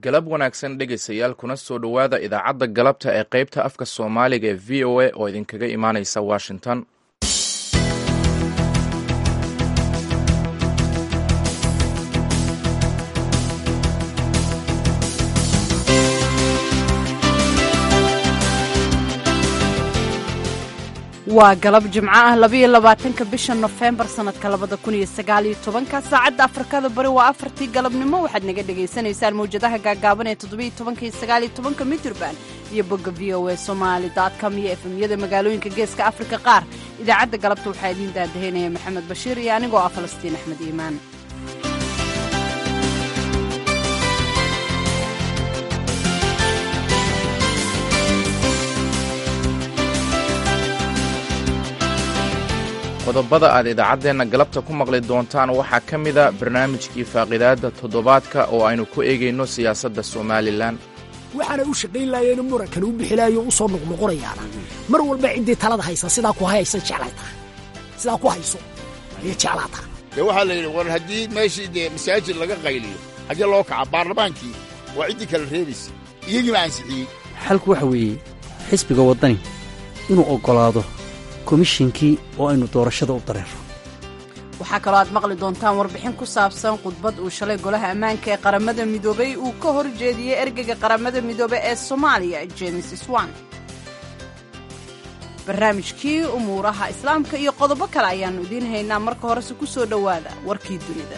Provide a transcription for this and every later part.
galab wanaagsan dhegaystayaal kuna soo dhowaada idaacadda galabta ee qaybta afka soomaaliga ee v o a oo idinkaga imaanaysa washington waa galab jimco ah labayo labaatanka bisha nofembar sannadka labada kun iyo sagaaliyo tobanka saacadda afrikada bari waa afartii galabnimo waxaad naga dhagaysanaysaan mawjadaha gaagaaban ee toddobiyo tobanka iyo sagaaliyo tobanka mitrban iyo bogga v o a somaali com iyo efemyada magaalooyinka geeska afrika qaar idaacadda galabta waxaa idiin daadaheynaya maxamed bashiir iyo anigoo ah falastiin axmed iimaan qodobada aad idaacaddeenna galabta ku maqli doontaan waxaa ka mida barnaamijkii faaqidaadda toddobaadka oo aynu ku eegayno siyaasadda somalilan waxaanay u shaqayn laayeen murankan u bixilaayo u soo noqnoqonayaana mar walba ciddii talada haysa sidaa ku hayaysa jeclay tahay sidaa ku hayso ayay jeclaa tahay dee waxaa la yidhi war haddii meeshii dee masaajid laga qayliyo haddii loo kaca baarlamaankii waa ciddii kala reebaysa iyagiiba ansixiyey xalku waxa weeye xisbiga waddani inuu oggolaado komishinkii oo aynu doorashada u dareero waxaa kaloo aad maqli doontaan warbixin ku saabsan khudbad uu shalay golaha ammaanka ee qaramada midoobay uu ka hor jeediyey ergeyga qaramada midoobe ee soomaaliya james swan barnaamijkii umuuraha islaamka iyo qodobo kale ayaannu idiin haynaa marka horese ku soo dhowaada warkii dunida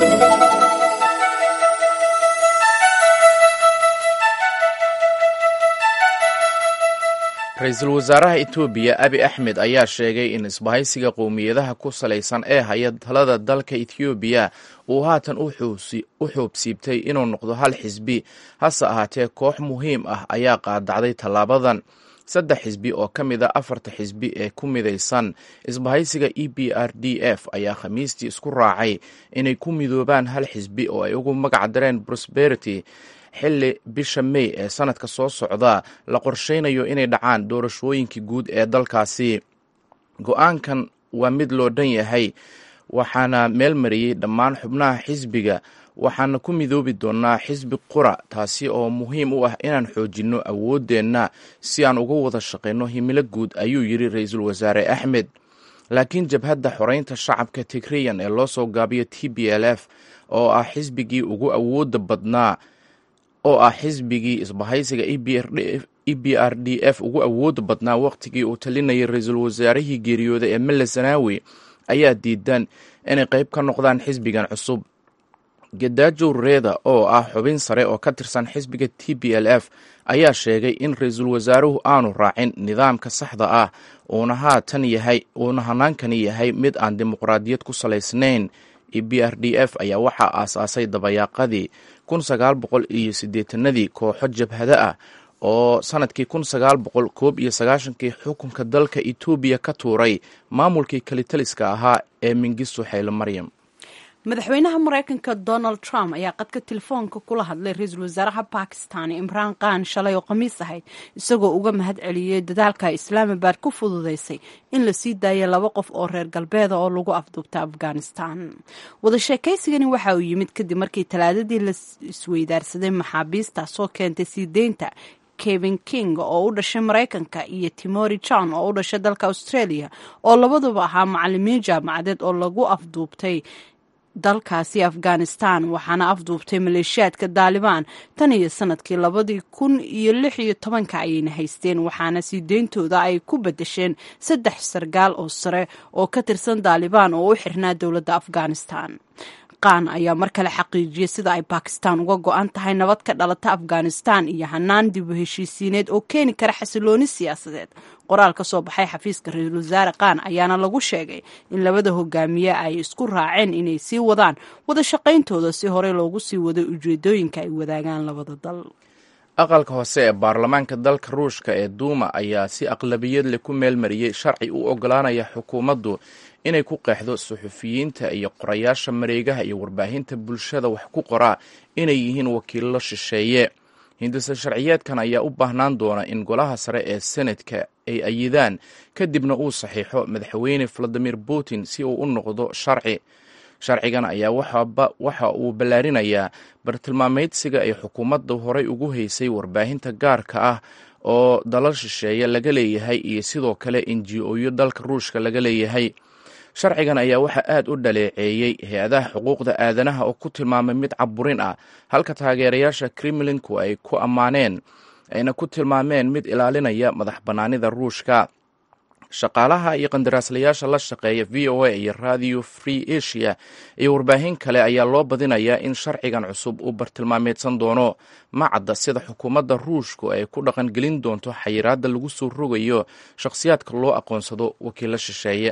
ra-iisul wasaaraha etoobiya abi axmed ayaa sheegay in isbahaysiga qowmiyadaha ku salaysan ee haya talada dalka ethoobiya uu haatan u xoobsiibtay inuu noqdo hal xisbi hase ahaatee koox muhiim ah ayaa qaadacday tallaabadan saddex xisbi oo ka mid a afarta xisbi ee ku midaysan isbahaysiga e b r d f ayaa khamiistii isku raacay inay ku midoobaan hal xisbi oo ay ugu magac dareen prosperity xilli bisha mey ee sanadka soo socda la qorsheynayo inay dhacaan doorashooyinkii guud ee dalkaasi go-aankan waa mid loo dhan yahay waxaana meel mariyey dhammaan xubnaha xisbiga waxaana ku midoobi doonaa xisbi qura taasi oo muhiim u ah inaan xoojinno awooddeenna si aan uga wada shaqayno himilo guud ayuu yidhi ra-iisul wasaare axmed laakiin jabhadda xoreynta shacabka tigriyan ee loo soo gaabiyo t b l f oo ah xisbigii ugu awoodda badnaa oo ah xisbigii isbahaysiga e b r d f ugu awood badnaa wakhtigii uu talinayay ra-iisul wasaarihii geeriyooday ee mele zanaawi ayaa diidan inay qayb ka noqdaan xisbigan cusub gadaajow reeda oo ah xubin sare oo ka tirsan xisbiga t b l f ayaa sheegay in ra-iisul wasaaruhu aanu raacin nidaamka saxda ah uuna haatan yahay uuna hanaankani yahay mid aan dimuqraadiyad ku salaysnayn e b r d f ayaa waxaa aasaasay dabayaaqadii kun sagaal boqol iyo siddeetanadii kooxo jabhado ah oo sanadkii kun sagaal boqol koob iyo sagaashankii xukunka dalka etoobiya ka tuuray maamulkii kalitaliska ahaa ee mingisto xaylo maryam madaxweynaha maraykanka donald trump ayaa qadka telefoonka kula hadlay ra-iisul wasaaraha bakistan imraan khan shalay oo khamiis ahayd isagoo uga mahad celiyey dadaalka islaamabad ku fududaysay in la sii daaya laba qof oo reer galbeeda oo lagu afduubta afghanistan wada sheekaysigani waxa uu yimid kadib markii talaadadii la isweydaarsaday maxaabiistaasoo keentay sii deynta kevin king oo u dhashay maraykanka iyo timori john oo u dhashay dalka australia oo labaduba ahaa macalimiin jaamacadeed oo lagu afduubtay dalkaasi afghanistan waxaana afduubtay maleeshiyaadka daalibaan tan iyo sanadkii labadii kun iyo lix iyo tobanka ayayna haysteen waxaana sii deyntooda ay ku bedesheen saddex sargaal oo sare oo ka tirsan daalibaan oo u xirnaa dowladda afghanistan qaan ayaa mar kale xaqiijiyey sida ay bakistan uga go-an tahay nabad ka dhalata afghanistan iyo hanaan dib u heshiisiineed oo keeni kara xasilooni siyaasadeed qoraal ka soo baxay xafiiska ra-iisul wasaare qaan ayaana lagu sheegay in labada hogaamiye ay isku raaceen inay sii wadaan wada shaqayntooda si horey loogu sii waday ujeedooyinka ay wadaagaan labada dal aqalka hoose ee baarlamaanka dalka ruushka ee duuma ayaa si aqlabiyad leh ku meelmariyey sharci u ogolaanaya xukuumaddu inay ku qeexdo suxufiyiinta iyo qorayaasha mareegaha iyo warbaahinta bulshada wax ku qoraa inay yihiin wakiillo shisheeye hindise sharciyeedkan ayaa u baahnaan doona in golaha sare ee senadka ay ayidaan kadibna uu saxiixo madaxweyne valadimir putin si uu u noqdo sharci sharcigan ayaa waxa uu ballaarinayaa bartilmaameydsiga ay xukuumadda horey ugu haysay warbaahinta gaarka ah oo dalal shisheeye laga leeyahay iyo sidoo kale enji-oyo dalka ruushka laga leeyahay sharcigan ayaa waxaa aad u dhaleeceeyey hay-adaha xuquuqda aadanaha oo ku tilmaamay mid caburin ah halka taageerayaasha kremlinku ay ku ammaaneen ayna ku tilmaameen mid ilaalinaya madax bannaanida ruushka shaqaalaha iyo qandaraaslayaasha la shaqeeya v o a iyo radio free asia iyo warbaahin kale ayaa loo badinayaa in sharcigan cusub uu bartilmaameedsan doono macadda sida xukuumadda ruushku ay ku dhaqangelin doonto xayiraadda lagu soo rogayo shakhsiyaadka loo aqoonsado wakiilo shisheeye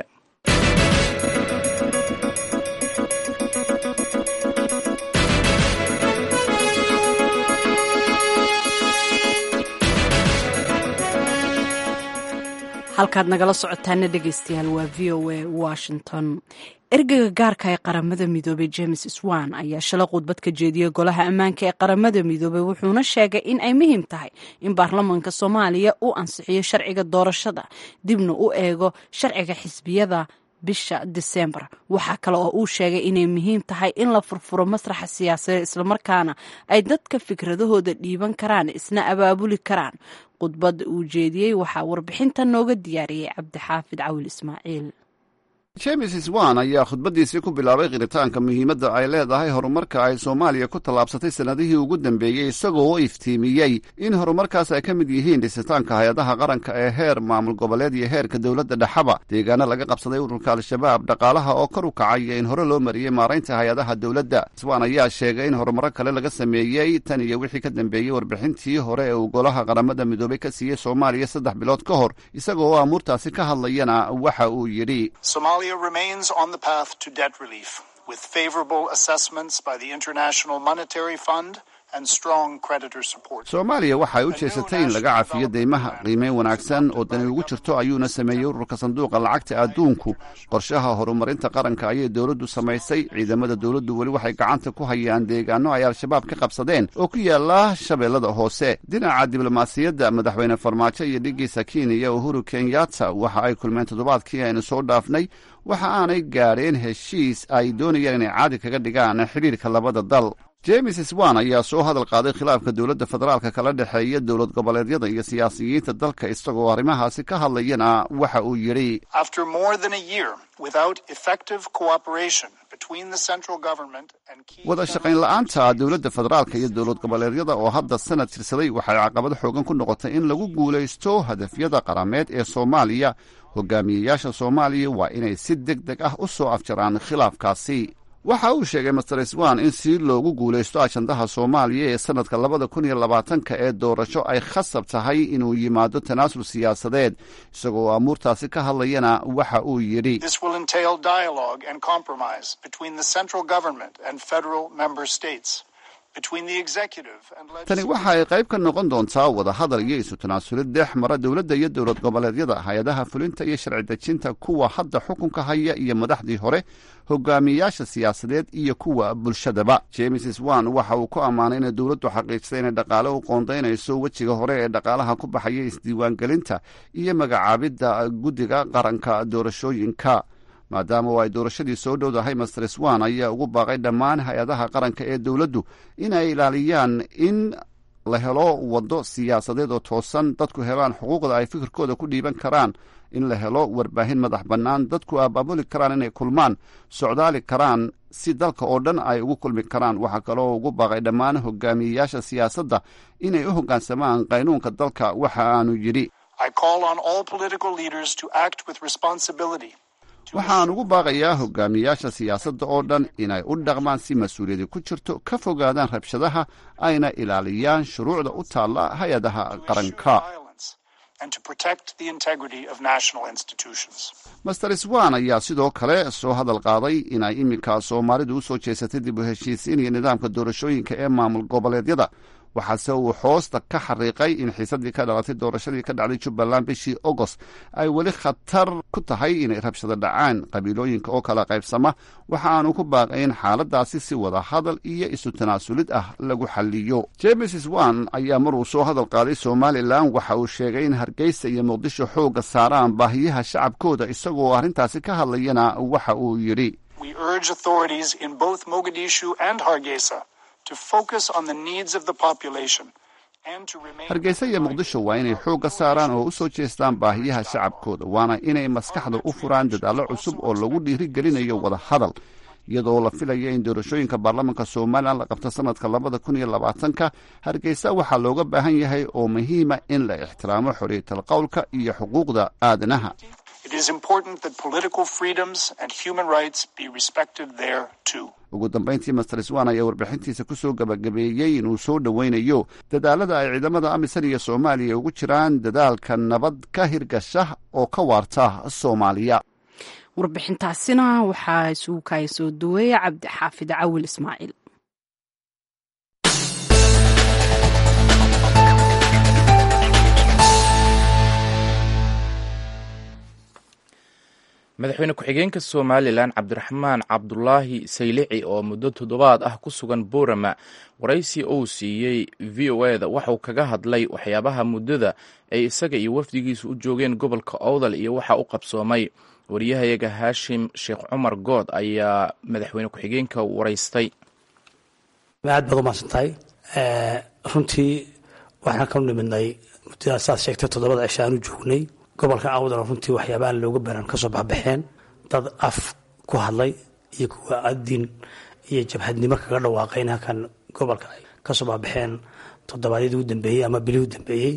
halkaad nagala socotaana dhegeystayaal waa v o a washington ergeyga gaarka ee qaramada midoobey james swan ayaa shalay khudbad ka jeediyey golaha ammaanka ee qaramada midoobey wuxuuna sheegay in ay muhiim tahay in baarlamaanka soomaaliya uu ansixiyo sharciga doorashada dibna u eego sharciga xisbiyada bisha disembar waxaa kale oo uu sheegay inay muhiim tahay in la furfuro masraxa siyaasadeed islamarkaana ay dadka fikradahooda dhiiban karaan isna abaabuli karaan khudbadda uu jeediyey waxaa warbixinta nooga diyaariyey cabdixaafid cawil ismaaciil james swan ayaa khudbaddiisii ku bilaabay qiritaanka muhiimadda ay leedahay horumarka ay soomaaliya ku tallaabsatay sannadihii ugu dambeeyey isagoo iftiimiyey in horumarkaas ay ka mid yihiin dhisitaanka hay-adaha qaranka ee heer maamul goboleed iyo heerka dowladda dhexaba deegaano laga qabsaday ururka al-shabaab dhaqaalaha oo kor u kacay iyo in hore loo mariyey maaraynta hay-adaha dowladda swan ayaa sheegay in horumaro kale laga sameeyey tan iyo wixii ka dambeeyey warbixintii hore ee uu golaha qaramada midoobey ka siiyey soomaaliya saddex bilood ka hor isagoo oo amuurtaasi ka hadlayana waxa uu yidhi remains on the path to debt relief with favorable assessments by the International Monetary Fund and strong creditor support. soomaaliya waxay u jeesatay in laga cafiyo deymaha qiimeyn wanaagsan oo dani ugu jirto ayuuna sameeyey ururka sanduuqa lacagta adduunku qorshaha horumarinta qaranka ayay dowladdu samaysay ciidamada dowladdu weli waxay gacanta ku hayaan deegaano ay al-shabaab ka qabsadeen oo ku yaala shabeellada hoose dhinaca diblomaasiyadda madaxweyne farmaajo iyo dhigiisa kenya uhuru kenyatta waxa ay kulmeen toddobaadkii aynu soo dhaafnay waxa aanay gaadheen heshiis ay doonayaan inay caadi kaga dhigaan xidhiirka labada dal james swan ayaa soo hadal qaaday khilaafka dowladda federaalka kala dhexeeya dowlad goboleedyada iyo siyaasiyiinta dalka isagoo arrimahaasi ka hadlayana waxa uu yidhi wada shaqayn la-aanta dowladda federaalka iyo dowlad goboleedyada oo hadda sanad tirsaday waxay caqabad xoogan ku noqotay in lagu guulaysto hadafyada qarameed ee soomaaliya hogaamiyeyaasha soomaaliya waa inay si deg deg ah u soo afjaraan khilaafkaasi waxa uu sheegay master swan in si loogu guulaysto ajandaha soomaaliya ee sannadka labada kun iyo labaatanka ee doorasho ay khasab tahay inuu yimaado tanaasul siyaasadeed isagoo amuurtaasi ka hadlayana waxa uu yidhi tani waxa ay qayb ka noqon doontaa wadahadal iyo isu tanaasulid dhex mara dowladda iyo dowlad goboleedyada hay-adaha fulinta iyo sharci dejinta kuwa hadda xukunka haya iyo madaxdii hore hogaamiyeyaasha siyaasadeed iyo kuwa bulshadaba james swan waxa uu ku ammaanay inay dowladdu xaqiijisay inay dhaqaale u qoondaynayso wejiga hore ee dhaqaalaha ku baxaya isdiiwaangelinta iyo magacaabidda guddiga qaranka doorashooyinka maadaama oo ay doorashadii soo dhowdahay master swan ayaa ugu baaqay dhammaan hay-adaha qaranka ee dowladdu inay ilaaliyaan in la helo waddo siyaasadeed oo toosan dadku helaan xuquuqda ay fikirkooda ku dhiiban karaan in la helo warbaahin madax bannaan dadku abaabuli karaan inay kulmaan socdaali karaan si dalka oo dhan ay ugu kulmi karaan waxaa kaloo ugu baaqay dhammaan hogaamiyeyaasha siyaasadda inay u hoggaansamaan qaynuunka dalka waxa aanu yidhi waxaan ugu baaqayaa hogaamiyaasha siyaasadda oo dhan inay u dhaqmaan si mas-uuliyadi ku jirto ka fogaadaan rabshadaha ayna ilaaliyaan shuruucda u taalla hay-adaha qaranka master swan ayaa sidoo kale soo hadal qaaday inay iminka soomaalidu u soo jeesatay dib u heshiisiin iyo nidaamka doorashooyinka ee maamul goboleedyada waxaase uu hoosta ka xariiqay in xiisadii ka dhalatay doorashadii ka dhacday jubbaland bishii agost ay weli khatar ku tahay inay rabshado dhacaan qabiilooyinka oo kala qaybsama waxa aanu ku baaqayn xaaladaasi si wada hadal iyo isu tanaasulid ah lagu xaliyo james swan ayaa maruu soo hadal qaaday somalilan waxa uu sheegay in hargeysa iyo muqdisho xoogga saaraan baahiyaha shacabkooda isagoo arrintaasi ka hadlayana waxa uu yidhi We urge authorities in both Mogadishu and Hargeisa to focus on the needs of the population and to remain hargeysa iyo muqdisho waa inay xoogga saaraan oo u soo jeestaan baahiyaha shacabkooda waana inay maskaxda u furaan dadaallo cusub oo lagu dhiirigelinayo wada hadal iyadoo la filaya in doorashooyinka baarlamaanka somalilan la qabto sanadka labada kun iyo labaatanka hargeysa waxaa looga baahan yahay oo muhiima in la ixtiraamo xorriyatal qowlka iyo xuquuqda aadanaha It is important that political freedoms and human rights be respected there too. ugu dambayntii master swan ayaa warbixintiisa ku soo gabagabeeyey inuu soo dhoweynayo dadaalada ay ciidamada amisan iyo soomaaliya ugu jiraan dadaalka nabad ka hirgasha oo ka waarta soomaaliya warbixintaasina waxaa isugu kaaya soo duweeya cabdi xaafid cawil ismaaciil madaxweyne ku-xigeenka somalilan cabdiraxmaan cabdulaahi saylici oo muddo toddobaad ah ku sugan boorama waraysi uu siiyey v o eda waxauu kaga hadlay waxyaabaha muddada ay isaga iyo wafdigiisu u joogeen gobolka owdal iyo waxa u qabsoomay wariyahayaga haashim sheekh cumar good ayaa madaxweyne ku-xigeenka waraystay aad baad umahadsan tahay runtii waxaan ka nimidnay muddadaas saad sheegtay toddobada cisho aan u joognay gobolka awdal runtii waxyaaba aan looga baran kasoo baxbaxeen dad af ku hadlay iyo kuwa adin iyo jabhadnimo kaga dhawaaqayn halkan gobolka ay kasoo baxbaxeen toddobaadyadii u dambeeyey ama bilihii u dambeeyey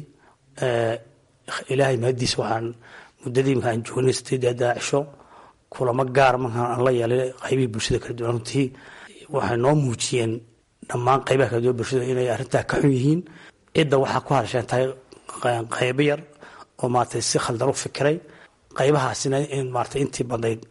ilaahay mahadiis waxaan muddadii markaan joognay sideedeeda cisho kulamo gaar markaan aan la yeelay qaybihii bulshada kala duwan runtii waxay noo muujiyeen dhammaan qaybaha kala duwan bulshada inay arrintaa ka xun yihiin cidda waxaa ku hadasheen tahay qaybo yar oo maaragtay si khaldan u fikiray qaybahaasina in maaragtay intii badnayd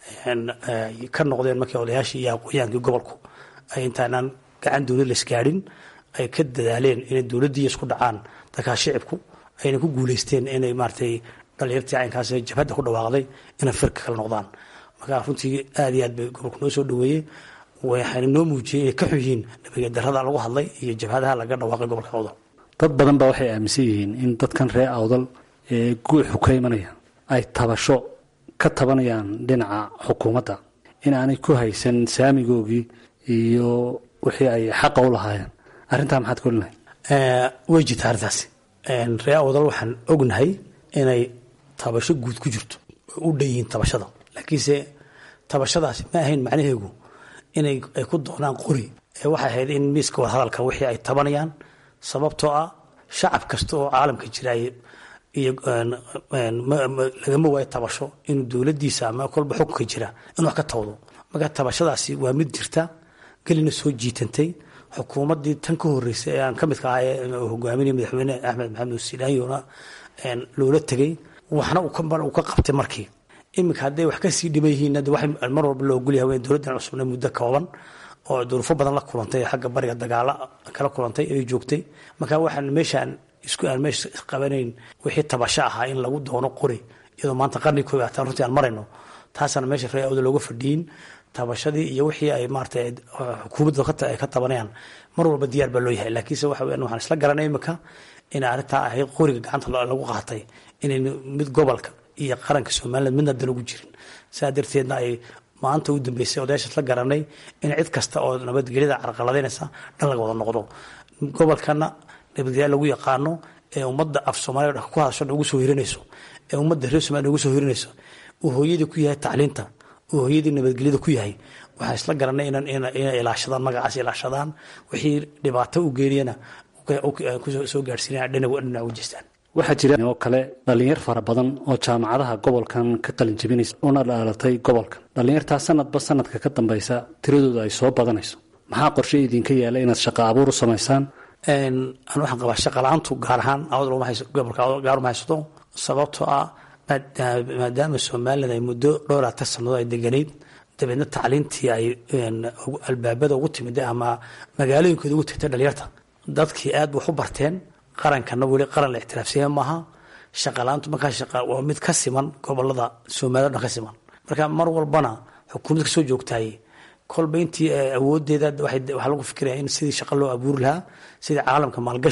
ka noqdeen markii odayaashii iyo aqoonyaankii gobolku ay intaanaan gacan dowlad laisgaadhin ay ka dadaaleen inay dowladdii isku dhacaan dadkaa shicibku ayna ku guuleysteen inay maaragtay dhalinyartii caynkaas jabhadda ku dhawaaqday inay firka kala noqdaan marka runtii aad iyo aad bay gobolku noo soo dhaweeyey waxayna noo muujiyey inay ka xun yihiin nabadged darrada lagu hadlay iyo jabhadaha laga dhawaaqay gobolka awdal dad badan baa waxay aaminsan yihiin in dadkan reer awdal ee guuxu ka imanaya ay tabasho ka tabanayaan dhinaca xukuumadda in aanay ku haysan saamigoogii iyo wixii ay xaqa u lahaayeen arrintaa maxaad ka olinahay way jirta arrintaasi reer awdal waxaan ognahay inay tabasho guud ku jirto oo u dhan yihiin tabashada laakiinse tabashadaasi ma ahayn macnaheegu inay ay ku doonaan qori ee waxay ahayd in miiska warhadalka wixii ay tabanayaan sababtoo ah shacab kasta oo caalamka jira iyo lagama waayo tabasho inuu dowladiisa ama kolba xukunka jira inuu wax ka tawdo marka tabashadaasi waa mid jirta gelina soo jiitantay xukuumaddii tan ka horeysay ee aan ka midka ahaa ee hogaaminaya madaxweyne axmed maxamed silaanyona loola tegay waxna uu ka qabtay markii iminka hadday wax kasii dhiban yihiin wax mar walba loo ogolyahay dowladdan cusubna muddo kooban oo duruufo badan la kulantay xagga bariga dagaalo kala kulantay ay joogtay marka waxaan meeshaan isku aan meesha qabanayn wixii tabasho ahaa in lagu doono qori iyadoo maanta qarni koob ataan runtii aan marayno taasana meesha reer awda looga fadhiyin tabashadii iyo wixii ay maarata xukuumadda ay ka tabanayaan mar walba diyaar baa loo yahay laakiinse waxa weyan waxaan isla garanay imika inay arrintaa ahayd qoriga gacanta lagu qaatay inayn mid gobolka iyo qaranka somaliland midna dan ugu jirin saa darteedna ay maanta u dambeysay odayaasha isla garanay in cid kasta oo nabadgelyada carqaladaynaysa dhan laga wada noqdo gobolkana nabadgelya lagu yaqaano ee ummadda af soomaaliya ku hadasho ugu soo hirinayso ee ummadda reer somaliya ugu soo hirinayso uu hooyadii ku yahay tacliinta uu hooyadii nabadgelyada ku yahay waxaan isla garanay inay ilaashadaan magacaas ilaashadaan wixii dhibaato u geeniyana soo gaarsiinaya dhinac u jeestaan waxaa jira oo kale dhallinyar fara badan oo jaamacadaha gobolkan ka qalin jabinaysa una dhaalatay gobolkan dhallinyartaa sanadba sanadka ka dambaysa tiradooda ay soo badanayso maxaa qorshe idinka yaala inaad shaqo abuur u samaysaan an waxaan qabaa shaqala-aantu gaar ahaan gobolka gaar uma haysato sababtoo ah maadaama somalilan ay muddo dhowraatan sannadood ay deganayd dabeedna tacliintii ay albaabada ugu timid ama magaalooyinkooda ugu tagtay dhalinyarta dadkii aad wax u barteen qarankana weli qaran la ictiraafsiya maaha shaqalaantu markaa waa mid ka siman gobolada soomaliya o dhan ka siman marka mar walbana xukuumad kasoo joogtaay kolba intii awoodeeda waxaa lagu fikiraya in sidii shaqa loo abuuri lahaa sidii caalamka maalgashi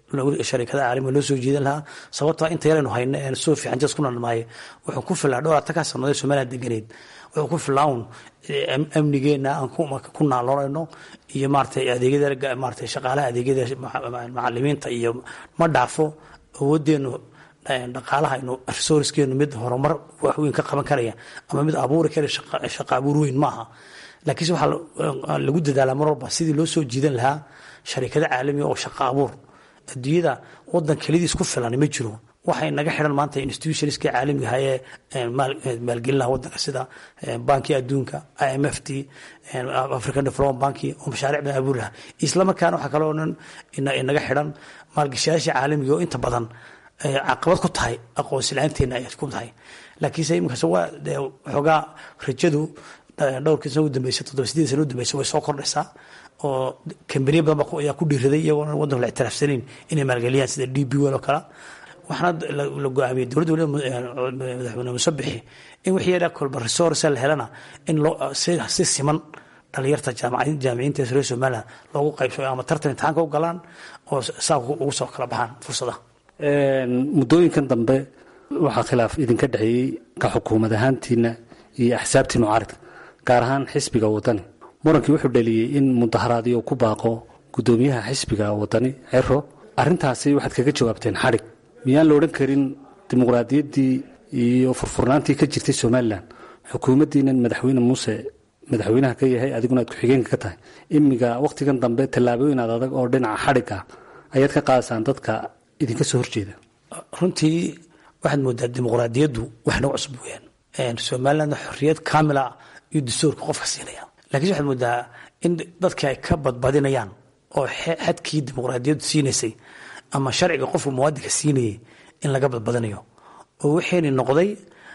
sharikada caalamiga loo soo jiidan lahaa sababtoo inta yaraynu hayno ee soo fiican jas ku nalmaaye wuxuu ku filaa dhowr atankaa sannadood somaliland deganeed wuxuu ku filaa un amnigeena aan ku naaloonayno iyo maaratay adeegyada maaratay shaqaalaha adeegyada macalimiinta iyo ma dhaafo awoodeenu dhaqaalaha inu resourcekeenu mid horumar wax weyn ka qaban karaya ama mid abuuri kara shaqa abuur weyn maaha laakiinse waxaa lagu dadaalaa mar walba sidii loo soo jiidan lahaa sharikado caalamiga oo shaqa abuur adduunyada wadan kelidiis ku filan ma jiro waxay naga xidhan maanta institutionska caalamiga ah ee maalgelin laha wadanka sida banki adduunka i m f t african development banki oo mashaaric badan abuuri lahaa islamarkaana waxaa kaloo dhan naga xidhan maalgashayaasha caalamiga oo inta badan caqabad ku tahay aqoonsi la-aanteena ay ku tahay laakiinse iminkaas waa xoogaa rajadu dhowrkii sana u dambeysay toddoba sideed sana u dambeysay way soo kordhaysaa oo kambaniya badan ayaa ku dhiiraday iyagoona wadanku la ictiraafsanayn inay maalgeliyaan sida d b wel oo kale waxaana la go-aamiyey dowladda waliba madaxweyne musabixi in wixii yadha kolba resource la helana in loo si siman dhalinyarta jaamiciinta reer somaliland loogu qaybsao ama tartan imtixaanka u galaan oo saa ugu soo kala baxaan fursadaha muddooyinkan dambe waxaa khilaaf idinka dhexeeyey ka xukuumad ahaantiina iyo axsaabtii mucaaridka gaar ahaan xisbiga wadani murankii wuxuu dhaliyey in mudaharaadyo ku baaqo guddoomiyaha xisbiga wadani cero arintaasi waxaad kaga jawaabteen xadhig miyaan la odhan karin dimuqraadiyaddii iyo furfurnaantii ka jirtay somalilan xukuumaddiinan madaxweyne muuse madaxweynaha ka yahay adiguna aad ku-xigeenka ka tahay imiga wakhtigan dambe tallaabooyin aad adag oo dhinaca xadhig ah ayaad ka qaadasaan dadka idinka soo horjeeda runtii waxaad moodaa dimuqraadiyaddu wax nagu cusub weyaan somaliland xorriyad kaamila iyo dastuurka qofka siinaya lakiinse waxaad moodaa in dadka ay ka badbadinayaan oo xadkii dimuqraadiyaddu siinaysay ama sharciga qofka muwaadinka siinayay in laga badbadinayo oo waxayna noqday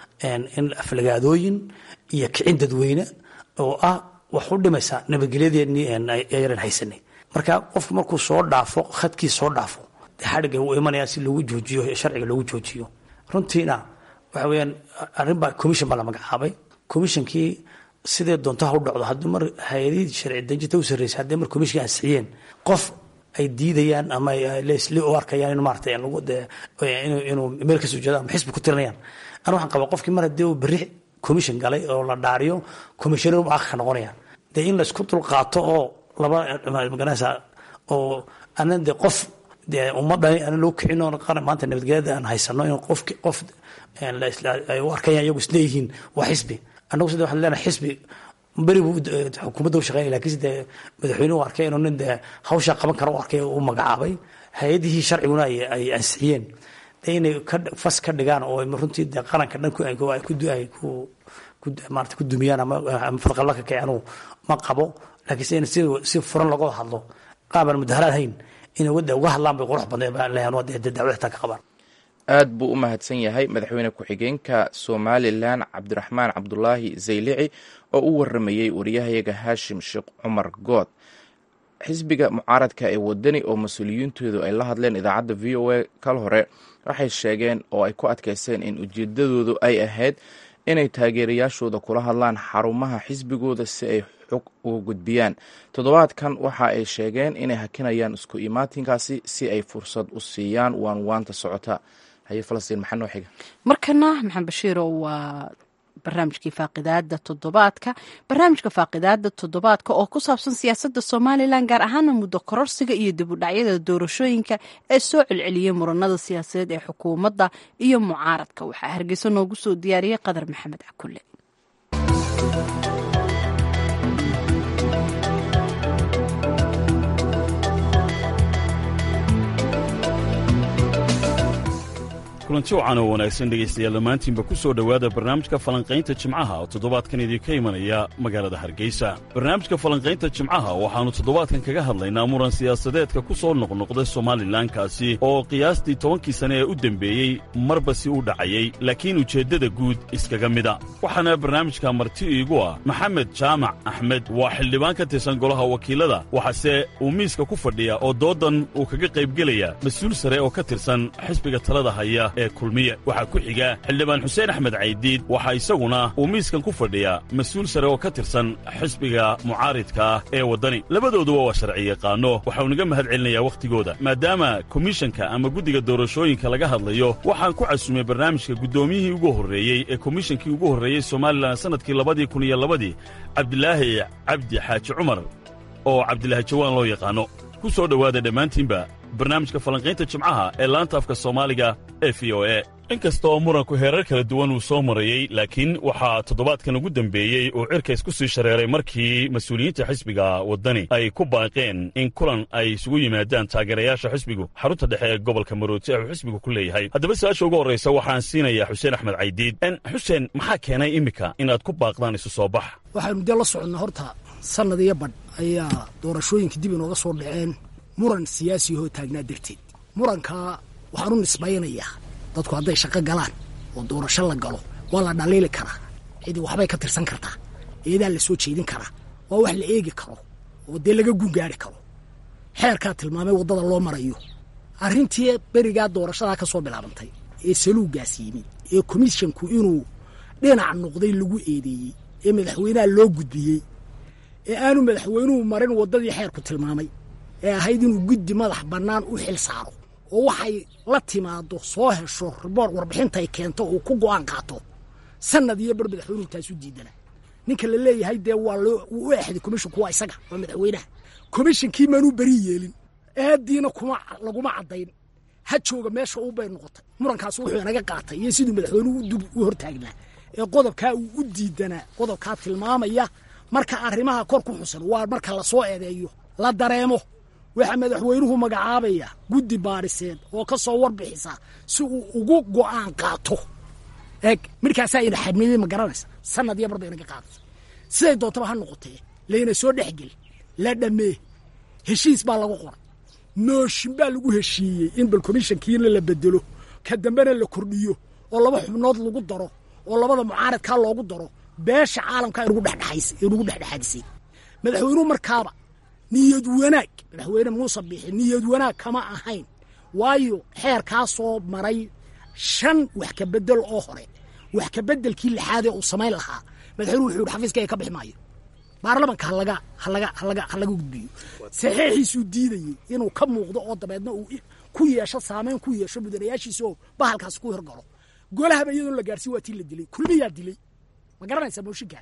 in aflagaadooyin iyo kicin dadweyne oo ah wax u dhimaysa nabadgelyadeenii yaran haysanay marka qofku markuu soo dhaafo khadkii soo dhaafo xadhiga uu imanaya si loogu joojiyo sharciga loogu joojiyo runtiina waxa weyaan arrinbaa commission baa la magacaabay commissionkii sidee doonto ha u dhacdo haddii mar hay-adihii sharci dejinta u sarreysay haddii mar commissionka ansixiyeen qof ay diidayaan ama lesli u arkayaan in maarata lagu inuu meel ka soo jeedo ama xisbi ku tirinayaan ana waxaan qabaa qofkii mar haddii uu berri commission galay oo la dhaariyo commissioner u aqka noqonayaan dee in laysku dulqaato oo laba magaranaysa oo anan dee qof dee ummadani aan loo kicin oo qaran maanta nabadgelyada aan haysano in qof qof ay u arkayaan iyagu isleeyihiin waa xisbi annagu sida waxaan leenahay xisbi beri buu xukuumadda u shaqeynaya lakiinse dee madaxweyne u arkay inuu nin dee hawshaa qaban kara u arkay u magacaabay hay-adihii sharciguna ay ansixiyeen dee inay fas ka dhigaan oo runtii dee qaranka dhan ay ku maarata ku dumiyaan ama fadqalla ka kiceen ma qabo laakiinse in si furan looga hadlo qaabaan mudaharaad hayn inay wadda uga hadlaan bay qurux badneed baan leeyahay waa dee dacwad xitaa ka qabaan aad buu u mahadsan yahay madaxweyne ku-xigeenka somalilan cabdiraxmaan cabdulaahi zaylici oo u waramayey wariyahayaga haashim sheekh cumar good xisbiga mucaaradka ee wadani oo mas-uuliyiintoodu ay la hadleen idaacadda v o a kal hore waxay sheegeen oo ay ku adkaysteen in ujeedadoodu ay ahayd inay taageerayaashooda kula hadlaan xarumaha xisbigooda si ay xog uga gudbiyaan toddobaadkan waxa ay sheegeen inay hakinayaan isku imaatinkaasi si ay fursad u siiyaan waan waanta socota haye falastiin maxaa noo xiga markana maxamed bashiiro waa barnaamijkii faaqidaada toddobaadka barnaamijka faaqidaada toddobaadka oo ku saabsan siyaasadda somalilan gaar ahaana muddo kororsiga iyo dib u dhacyada doorashooyinka ee soo celceliyey muranada siyaasadeed ee xukuumadda iyo mucaaradka waxaa hargeysa noogu soo diyaariyey qadar maxamed cakulle kulanti wacan oo wanaagsan dhegaystayaal dhammaantiinba ku soo dhowaada barnaamijka falanqaynta jimcaha oo toddobaadkan idinka imanaya magaalada hargeysa barnaamijka falanqaynta jimcaha waxaannu toddobaadkan kaga hadlaynaa muran siyaasadeedka ku soo noqnoqda somalilankaasi oo qiyaastii tobankii sane ee u dembeeyey marba si u dhacayey laakiin ujeeddada guud iskaga mida waxaana barnaamijka marti iigu ah maxamed jaamac axmed waa xildhibaan ka tirsan golaha wakiilada waxaase uu miiska ku fadhiya oo doodan uu kaga qaybgelaya mas-uul sare oo ka tirsan xisbiga talada haya ee kulmiye waxaa ku xiga xildhibaan xuseen axmed caydiid waxaa isaguna uu miiskan ku fadhiyaa mas-uul sare oo ka tirsan xisbiga mucaaridka ah ee waddani labadooduba waa sharci yaqaano waxau naga mahad celinayaa wakhtigooda maadaama komishanka ama guddiga doorashooyinka laga hadlayo waxaan ku casumay barnaamijka guddoomiyihii ugu horreeyey ee komishankii ugu horreeyey somalilan sannadkii labadii kun iyo labadii cabdilaahi cabdi xaaji cumar oo cabdilaahi jawaan loo yaqaanno ku soo dhowaada dhammaantiinba barnaamijka falanqaynta jimcaha ee laanta afka soomaaliga ee v o e inkasta oo muranku heerar kala duwan uu soo marayey laakiin waxaa toddobaadkan ugu dembeeyey uu cirkays ku sii shareeray markii mas-uuliyiinta xisbiga waddani ay ku baaqeen in kulan ay isugu yimaadaan taageerayaasha xisbigu xarunta dhexe ee gobolka marooti ee uu xisbigu ku leeyahay haddaba su-aasha ugu horraysa waxaan siinayaa xuseen axmed caydiid xuseen maxaa keenay iminka inaad ku baaqdaan isu soo bax waxaynu dee la soconnaa horta sannad iyo badh ayaa doorashooyinka dib inooga soo dhaceen muran siyaasi hoo taagnaa darteed murankaa waxaan u nisbaynayaa dadku hadday shaqo galaan oo doorasho la galo waa la dhaliili karaa cidi waxbay ka tirsan kartaa eedaa la soo jeedin karaa waa wax la eegi karo oo dee laga gungaari karo xeerkaa tilmaamay waddada loo marayo arrintii berigaa doorashadaa ka soo bilaabantay ee saluugaas yimi ee komishonku inuu dhinac noqday lagu eedeeyey ee madaxweynaha loo gudbiyey ee aanu madaxweynuhu marin waddadii xeerku tilmaamay ee ahayd inuu guddi madax bannaan u xil saaro oo waxay la timaado soo hesho riboor warbixintay keento uu ku go'aan qaato sanad iyo bar madaxweynuhu taasu diidana ninka la leeyahay dee waa loo wuu u exday komishinku waa isaga waa madaxweynaha komishinkii maanuu beri yeelin aadiina kuma laguma caddayn ha jooga meesha uu bay noqotay murankaas wuxuu inaga qaatay iyo siduu madaxweynuhu dub u hortaagnaa ee qodobkaa uu u diidanaa qodobkaa tilmaamaya marka arrimaha kor ku xusan waa marka lasoo eedeeyo la dareemo waxaa madaxweynuhu magacaabaya guddi baadhiseed oo ka soo warbixisa si uu ugu go'aan qaato eeg markaasaa ina xadmiyey ma garanaysa sanad iyo barba inaga qaadatay siday doontaba ha noqotee layna soo dhexgeli la dhammee heshiis baa lagu qoray nooshin baa lagu heshiiyey in bal komishankiina la bedelo ka dambena la kordhiyo oo laba xubnood lagu daro oo labada mucaaradkaa loogu daro beesha caalamka inugu dhexdhexaadisay madaxweynuhu markaaba niyad wanaag madaxweyne muuse biixi niyad wanaag kama ahayn waayo xeerkaasoo maray shan wax ka bedel oo hore wax ka bedelkii lixaadee uu samayn lahaa madaxweynuhu wuxuu yihi xafiiskayga ka bixi maayo baarlamanka halaga halaga halaga ha laga gudbiyo saxiixiisuu diidayey inuu ka muuqdo oo dabeedna uu ku yeesho saameyn ku yeesho mudanayaashiisa oo bahalkaas ku horgalo golahaba iyadoon la gaarsiin waa tii la dilay kulmiyaa dilay ma garanaysaa mooshinka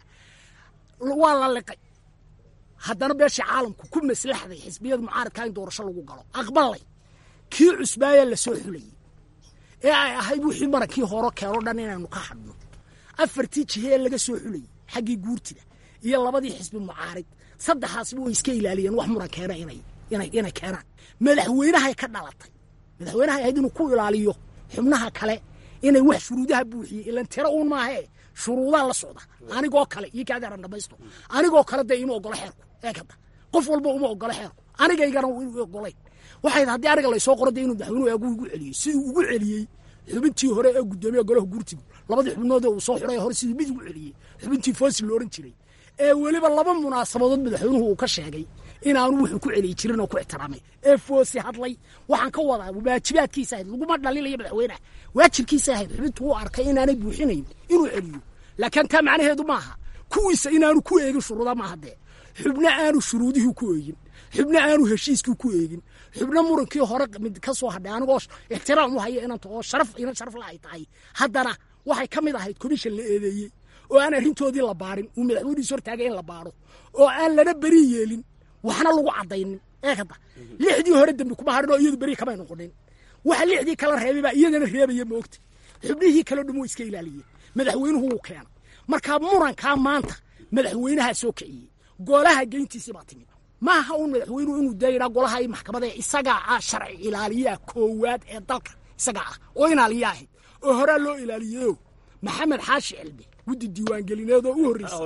waa la liqay haddana beesha caalamku ku maslaxday xisbiyada mucaaradkaa in doorasho lagu galo aqbalay kii cusbaaya la soo xulayey ee ay ahayd wixii marankii horo keeno dhan inaynu ka hadhno afartii jihe ee laga soo xulayey xaggii guurtida iyo labadii xisbi mucaarid saddexaasba way iska ilaaliyeen wax muran keena inay inay inay keenaan madaxweynahay ka dhalatay madaxweynahay ahayd inuu ku ilaaliyo xubnaha kale inay wax shuruudaha buuxiyey ilan tiro uun maahee shuruudaa la socda anigoo kale iyo kaadaaran dhamaysto anigoo kale dee ima ogolo xeerku eekada qof walba uma ogolo xeerku anigaygana ogolayn waxay haddii aniga laysoo qoro dee inuu madaxweynuhu eegu igu celiyey siduu ugu celiyey xubintii hore ee guddoomiya golaha guurtigu labadii xubnood ee uu soo xuray hore siduu mid ugu celiyey xubintii foosi la ohan jiray ee weliba laba munaasabadood madaxweynuhu uu ka sheegay inaanu wuxuu ku celiyi jirin oo ku ixtiraamay ee foosi hadlay waxaan ka wadaa waajibaadkiisa ahayd laguma dhaliilaya madaxweynaha waajibkiisa ahayd xubintu uu arkay inaanay buuxinayn inuu celiyo laakiin taa macnaheedu maaha kuwiisa inaanu ku eegin shuruuda maaha dee xubno aanu shuruudihii ku eegin xubno aanu heshiiskii ku eegin xubno murankii hore mid ka soo hadhay anigoo ixtiraam u haya inanta oo sharaf inan sharaf la ay tahay haddana waxay ka mid ahayd komishan la eedeeyey oo aan arrintoodii la baarin uu madaxweynihiis hortaagay in la baaro oo aan lana beri yeelin waxna lagu caddaynin eekada lixdii hore dembi kuma harin oo iyadu beri kamay noqonin waxa lixdii kala reebay baa iyadana reebaya moogta xubnihii kale dhum iska ilaaliyeen madaxweynuhu wuu keenay markaa murankaa maanta madaxweynahaa soo kiciyey golaha geyntiisii baa timid maaha uun madaxweynuhu inuu dayidhaa golaha iyo maxkamada isagaa ah sharci ilaaliyaha koowaad ee dalka isagaa ah oo ilaaliya ahayd oo horaa loo ilaaliyeyo maxamed xaashi cilmi guddi diiwaangelineed oo u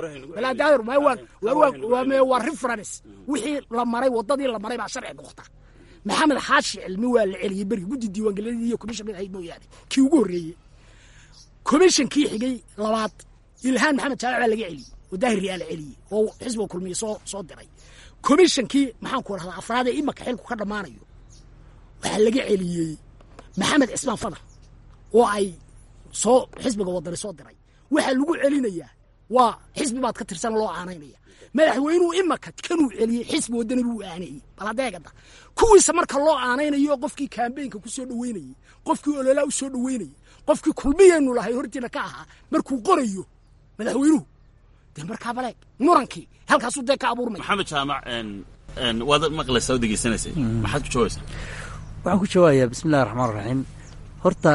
horreysay waa reference wixii la maray waddadii la maray baa sharci noqota maxamed xaashi cilmi waa la celiyey berigi guddi diiwaangelineed iyo commission mid ahayd mooyaane kii ugu horreeyey commissionkii xigay labaad ilhaan maxamed jaamac baa laga celiyey oo daahir riyaa la celiyey oo xisbiga kulmiye soo soo diray commissionkii maxaanku rahdaa afraad ee imaka xilku ka dhammaanayo waxaa laga celiyey maxamed cismaan fadal oo ay soo xisbiga wadani soo diray waxaa lagu celinayaa waa xisbi baad ka tirsan loo aanaynaya madaxweynuhu imaka kanuu celiyey xisbi wadani buu aaneeyey bal hadeegada kuwiisa marka loo aanaynayo qofkii kaambeynka ku soo dhoweynayey qofkii ololaa u soo dhoweynayey qofkii kulmiyaynu lahay hortiina ka ahaa markuu qorayo madaxweynuhu dee markaa baleeg murankii halkaasuu dee ka abuurmaya maxamed jaamac waad maqlaysaa oo degeysanaysay maxaad ku jawaabaysaa waxaan ku jawaabayaa bismi illahi raxmaan raxiim horta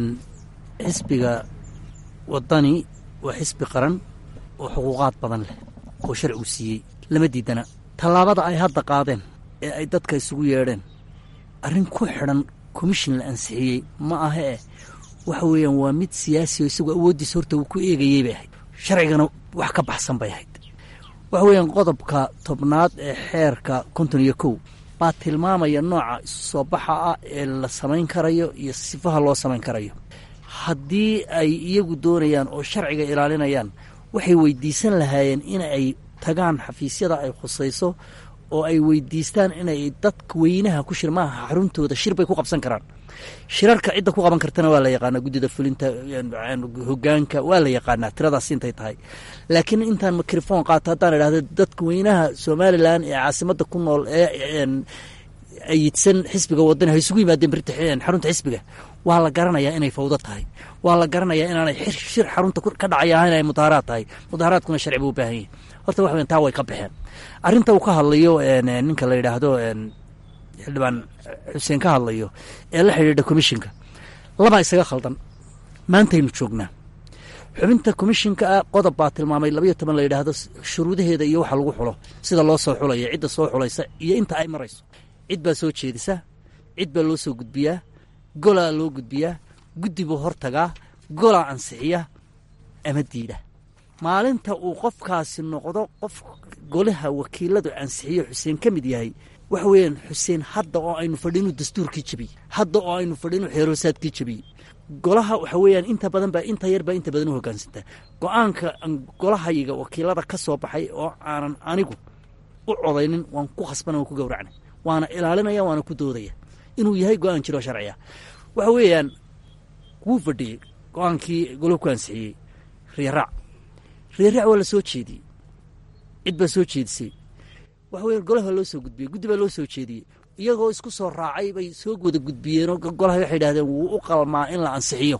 xisbiga waddani waa xisbi qaran oo xuquuqaad badan leh oo sharcigu siiyey lama diidana tallaabada ay hadda qaadeen ee ay dadka isugu yeedheen arrin ku xidhan komishin la ansixiyey ma aha eh waxa weeyaan waa mid siyaasi oo isagoo awooddiisa horta uu ku eegayey bay ahayd sharcigana wax ka baxsan bay ahayd waxa weeyaan qodobka tobnaad ee xeerka konton iyo kow baa tilmaamaya nooca isu soo baxa ah ee la samayn karayo iyo sifaha loo samayn karayo haddii ay iyagu doonayaan oo sharciga ilaalinayaan waxay weydiisan lahaayeen in ay tagaan xafiisyada ay khusayso oo ay weydiistaan inay dadka weynaha ku shir maaha xaruntooda shir bay ku qabsan karaan shirarka cidda ku qaban kartana waa la yaqaanaa guddida fulinta hogaanka waa la yaqaanaa tiradaas intay tahay laakiin intaan mikrofon qaato haddaan idhahdo dadka weynaha somalilan ee caasimadda ku nool ee ayidsan xisbiga wadani ha isugu yimaadeen berita xarunta xisbiga waa la garanayaa inay fawdo tahay waa la garanayaa inaanay shir xarunta ka dhacay ahayn ay mudaaharaad tahay mudaaharaadkuna sharci buu u baahan yahay horta wax weyn taa way ka baxeen arrinta uu ka hadlayo ninka la yidhaahdo xildhibaan xuseen ka hadlayo ee la xidhiidha komishinka labaa isaga khaldan maantaynu joognaa xubinta komishinka ah qodob baa tilmaamay labayo toban la yidhaahdo shuruudaheeda iyo waxa lagu xulo sida loo soo xulaya cidda soo xulaysa iyo inta ay marayso cid baa soo jeedisa cid baa loo soo gudbiyaa golaa loo gudbiyaa guddi buu hortagaa golaa ansixiya ama diidha maalinta uu qofkaasi noqdo qof golaha wakiiladu ansixiyo xuseen ka mid yahay waxa weeyaan xuseen hadda oo aynu fadhinu dastuurkii jebiyey hadda oo aynu fadhinu xeeroosaadkii jebiyey golaha waxa weeyaan inta badan baa inta yar baa inta badan u hoggaansantaa go-aanka golahayiga wakiilada ka soo baxay oo aanan anigu u codaynin waan ku khasbana waan ku gowracnay waana ilaalinaya waana ku doodaya inuu yahay go-aan jiroo sharciya waxa weeyaan wuu fadhiyey go-aankii golo ku ansixiyey riyaraac riyaraac waa la soo jeediyey cid baa soo jeedisay waxa weya golaha loo soo gudbiyey guddi baa loo soo jeediyey iyagoo isku soo raacay bay soo wada gudbiyeenoo golaha waxay idhahdeen wuu u qalmaa in la ansixiyo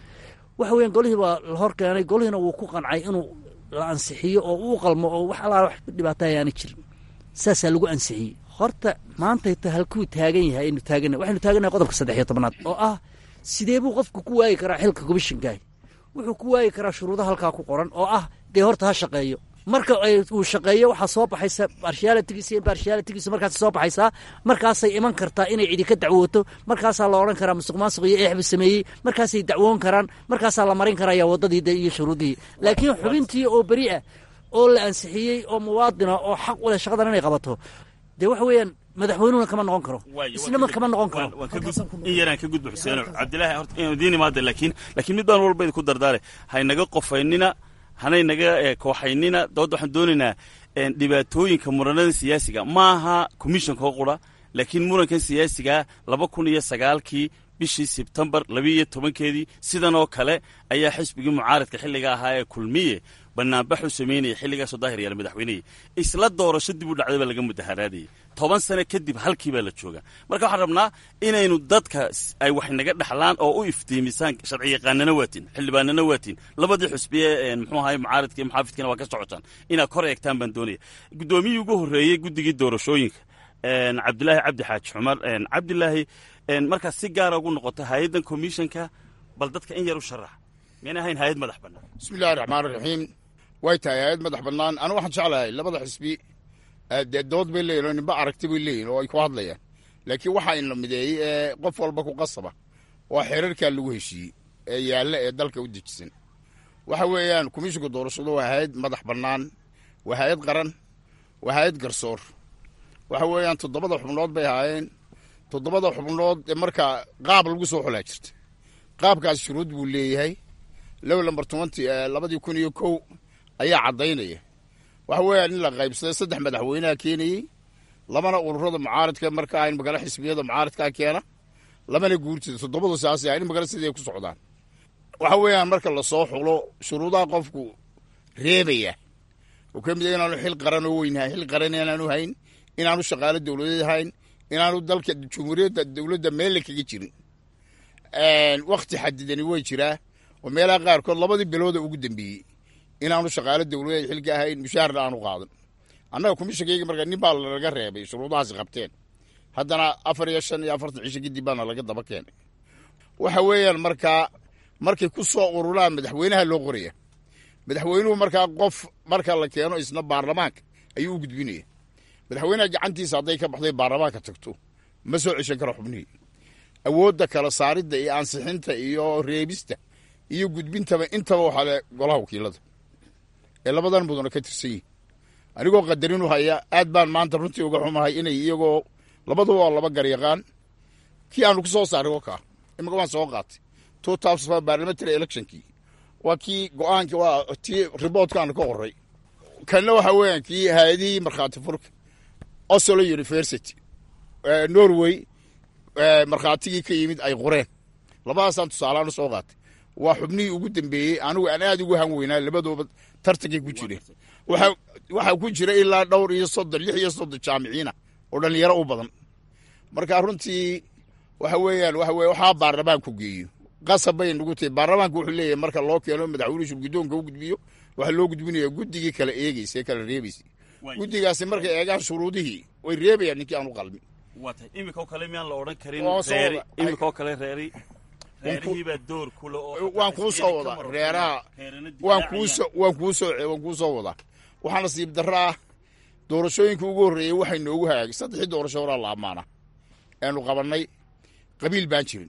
waxa weyan golihii baa la hor keenay golihiina wuu ku qancay inuu la ansixiyo oo uu qalmo oo wax allaa wax dhibaata ayaana jirin saasaa lagu ansixiyey horta maantayta halkuu taagan yahay aynu taagana waxaynu taaganahay qodobka saddex iyo tobnaad oo ah sidee buu qofku ku waayi karaa xilka komishinkaah wuxuu ku waayi karaa shuruudo halkaa ku qoran oo ah dee horta ha shaqeeyo marka uu shaqeeyo waxaa soo baxaysa barshialitigiisa barshialitigiisa markaas soo baxaysaa markaasay iman kartaa inay cidi ka dacwooto markaasaa la odhan karaa musuq maasuq iyo eexbu sameeyey markaasay dacwoon karaan markaasaa la marin karaya waddadii iyo shuruudihii laakiin xubintii oo beri ah oo la ansixiyey oo muwaadina oo xaq u leh shaqadan inay qabato dee waxa weeyaan madaxweynuhuna kama noqon karo isnama kama noqon karo in yaraan ka gudbo xuseeno cabdilaahi horta inuu idiin imaada laakiin laakiin mid baan walba idinku dardaare haynaga qofaynina hanay naga kooxaynina dabadda waxaan doonaynaa dhibaatooyinka muranada siyaasiga maaha commissionka oo qura laakiin murankan siyaasiga laba kun iyo sagaalkii bishii sebtembar labiiyo tobankeedii sidan oo kale ayaa xisbigii mucaaradka xilliga ahaa ee kulmiye banaanbaxuu samaynayay xilligaasoo daahir yaala madaxweynehii isla doorasho dib u dhacday baa laga mudaharaadayay toban sano kadib halkii baa la joogaa marka waxaan rabnaa inaynu dadka ay wax naga dhexlaan oo u iftiimisaan sharciyaqaanana waatiin xildhibaanana waatiin labadii xusbiye muxuu ahay mucaaradka iyo muxaafidkiina waa ka socotaan inaad kor eegtaan baan doonaya guddoomiyii ugu horreeyey guddigii doorashooyinka cabdilaahi cabdi xaaji cumar cabdilaahi markaad si gaara ugu noqoto hay-addan commissionka bal dadka in yar u sharax miyana ahayn hay-ad madax bannaan bismi illahi raxmaan raxiim way tahay hay-ad madax bannaan anu waxaan jeclahay labada xisbi dee dood bay leeyihin oo ninba aragti bay leeyihin oo ay ku hadlayaan laakiin waxaa in la mideeyey ee qof walba ku qasaba waa xeerarkaa lagu heshiiyey ee yaalla ee dalka u dejisan waxa weeyaan komishinka doorashadu waa hay-ad madax bannaan waa hay-ad qaran waa hay-ad garsoor waxa weeyaan toddobada xubnood bay ahaayeen toddobada xubnood ee markaa qaab lagu soo xulaa jirta qaabkaas shuruud buu leeyahay low lamber twenty labadii kun iyo kow ayaa caddaynaya waxa weeyaan in la qaybsaday saddex madaxweynaha keenayey labana ururada mucaaradka markaa in magala xisbiyada mucaaradkaa keena labana guurtida toddobadu saas in magala sidii ay ku socdaan waxa weeyaan marka lasoo xulo shuruudaha qofku reebaya oo ka mid a inaanu xil qaran oo weyn hayn xil qaran inaanu hayn inaanu shaqaalo dowladeed hayn inaanu dalka jumhuuriyadda dowladda meelle kaga jirin wakti xadidani way jiraa oo meelaha qaarkood labadii bilooda ugu dambeeyey inaanu shaqaalo dowladeed xilka ahayn mushaharna aanu qaadan annaga kumishakeyga marka nin baa laga reebay shuruudahaasi qabteen haddana afar iyo shan iyo afartan cisho kadib baana laga daba keenay waxa weeyaan markaa markay ku soo ururaan madaxweynaha loo qoraya madaxweynuhu markaa qof marka la keeno isna baarlamaanka ayuu u gudbinaya madaxweynaha gacantiisa hadday ka baxday baarlamaanka tagto ma soo ceshan karo xubnihii awoodda kala saaridda iyo ansixinta iyo reebista iyo gudbintaba intaba waxaa le golaha wakiilada ee labadan mudana ka tirsan yihin anigoo qadarin u haya aad baan maanta runtii uga xumahay inay iyagoo labaduba waa laba garyaqaan kii aanu ku soo saaray wakaa imika waan soo qaatay two thousand parliamentary electionkii waa kii go-aanki waa tii riboortkaanu ka qoray kanna waxa weeyaan kii hay-adihii markhaati furka oslo university norway markhaatigii ka yimid ay qoreen labadaasaan tusaalahaan u soo qaatay waa xubnihii ugu dambeeyey anigu aan aad ugu han weynaa labadooba tartankay ku jireen waxaa ku jira ilaa dhowr iyo soddon lix iyo soddon jaamiciina oo dhallinyaro u badan marka runtii waxa weeyaan waxa weye waxaa baarlamaanku geeyo qasab bay nagu tahay baarlamaanku wuxuu leeyahay marka loo keeno madaxweynuhu shurguddoonka u gudbiyo waxaa loo gudbinaya guddigii kala eegeysa ee kala reebaysa guddigaasi markay eegaan shuruudihii way reebayaan ninkii aan u qalmin waatay imikao kale miyaan la odhan karin Oo soo reeri wada- imikao kale reeri reerihiibaa door kule oo waan kuu soo wadaa reeraha waan kuusoo waan kuusoo waan kuu soo wadaa waxaa nasiib darro ah doorashooyinka ugu horreeyey waxay noogu hagaagay saddexii doorasho horaa la ammaana eanu qabannay qabiil baan jirin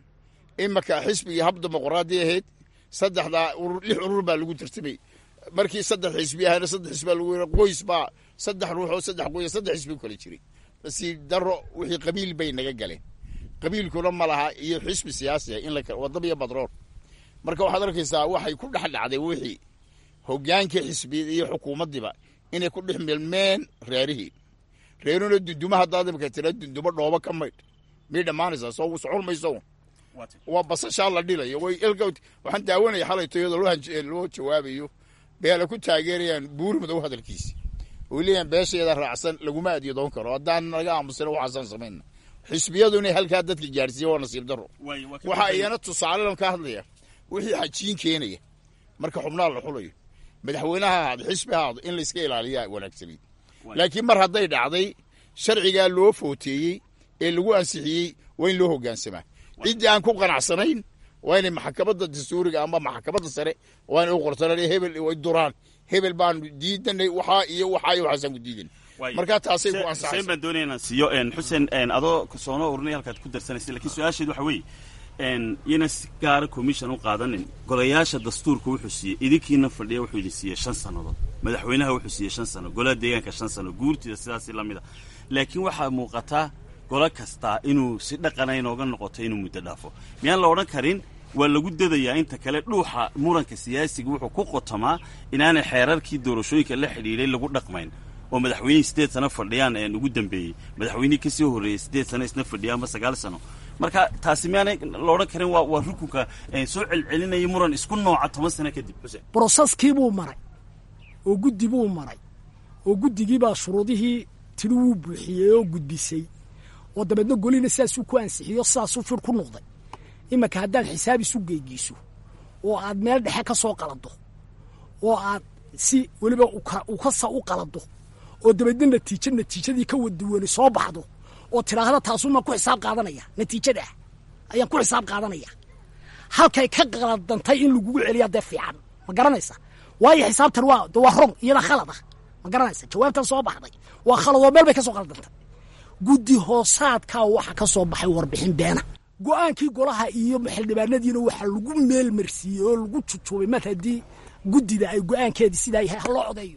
imaka xisbi iyo hab dimuqraadi ahayd saddexdaa urur lix urur baa lagu tartamay markii saddex xisbi ahayna saddex xisbi baa lagu yira qoys baa saddex ruux oo saddex qoys saddex xisbi u kala jiray nasiib darro wixii qabiil bay naga galeen qabiilkuna ma laha iyo xisbi siyaasi ah in la kala wadaba iyo badrool marka waxaad arkaysaa waxay ku dhex dhacday wixii hogaankii xisbiyada iyo xukuumaddiiba inay ku dhex milmeen reerihii reeruna dunduma haddaad imika tira dundumo dhoobo ka maydh miyay dhammaanaysaa soo socon mayso waa basashaa la dhilayo way ilka waxaan daawanaya xalayto iyadoo loo hanj- loo jawaabayo beela ku taageerayaan buuri madow hadalkiisi oy leeyahan beesheeda raacsan laguma adyadoon karo haddaan naga aamusana waxaasaan samayna xisbiyadu inay halkaa dadka gaadhsiiya waa nasiib darro waxa iyana tusaalelan ka hadlaya wixii xajiin keenaya marka xubnaha la xulayo madaxweynaha ahaado xisbi ahaado in layska ilaaliyaa wanaagsanay laakiin mar hadday dhacday sharcigaa loo footeeyey ee lagu ansixiyey waa in loo hogaansamaa ciddii aan ku qanacsanayn waa inay maxkamadda dastuuriga ama maxkamadda sare waa inay u qortaan hebel way duraan hebel baan diidanay waxaa iyo waxaa iyo waxaasaan ku diidan marka taasay ku xuseen ansaxaysa baan doonaya inaan siiyo een, xuseen een, adoo soona urinay halkaad ku darsanaysa lakiin su-aasheed waxa weeye een, yana si gaara commission u qaadanin golayaasha dastuurka wuxuu siiyey idinkiina fadhiya wuxuu idin siiyey shan sannadood madaxweynaha wuxuu siiyey shan sano golaha deegaanka shan sano guurtida sidaasi la mid a laakiin waxaa muuqataa golo kastaa inuu si dhaqana inooga noqoto inuu muddo dhaafo miyaan la odhan karin waa lagu dadayaa inta kale dhuuxa muranka siyaasiga wuxuu ku qotamaa inaanay xeerarkii doorashooyinka la xidhiidhay lagu dhaqmayn oo madaxweynihii siddeed sano fadhiyaan een ugu dambeeyey madaxweynihii kasii horreeyey siddeed sano isna fadhiya ama sagaal sano marka taasi miyaanay la odhan karin waa waa rukunka een, soo celcelinaya muran isku nooca toban sano kadib xuseen broseskii buu maray oo guddi buu maray oo guddigii baa shuruudihii tiri wuu buuxiyey oo gudbisay oo dabeedna golina sidaasuu ku ansixiyo sidaasuu fir ku noqday iminka haddaad xisaab isu geegiiso oo aad meel dhexe ka soo qalado oo aad si weliba uka- ukasa u qalado oo dabeedna natiijo natiijadii ka waduwani soo baxdo oo tidhaahda taasumaan ku xisaab qaadanaya natiijada ayaan ku xisaab qaadanaya halkay ka qaladantay in lagugu celiya dee fiican ma garanaysa waayo xisaabtan waa de waa rong iyada khalad ah ma garanaysa jawaabtan soo baxday waa khalad oo meel bay ka soo qaladantay guddi hoosaadkaa waxa ka soo baxay warbixin beena go-aankii golaha iyo xildhibaanadiina waxaa lagu meel marsiiyey oo lagu jujuubay mar haddii guddida ay go-aankeedii sidaa yahay ha loo codeeyo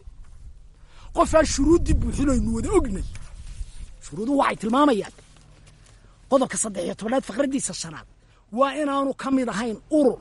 qofaan shuruuddii buuxinaynu wada ognay shuruuduhu waxay tilmaamayaan qodobka saddex iyo tobanaad faqraddiisa shanaad waa inaanu ka mid ahayn urur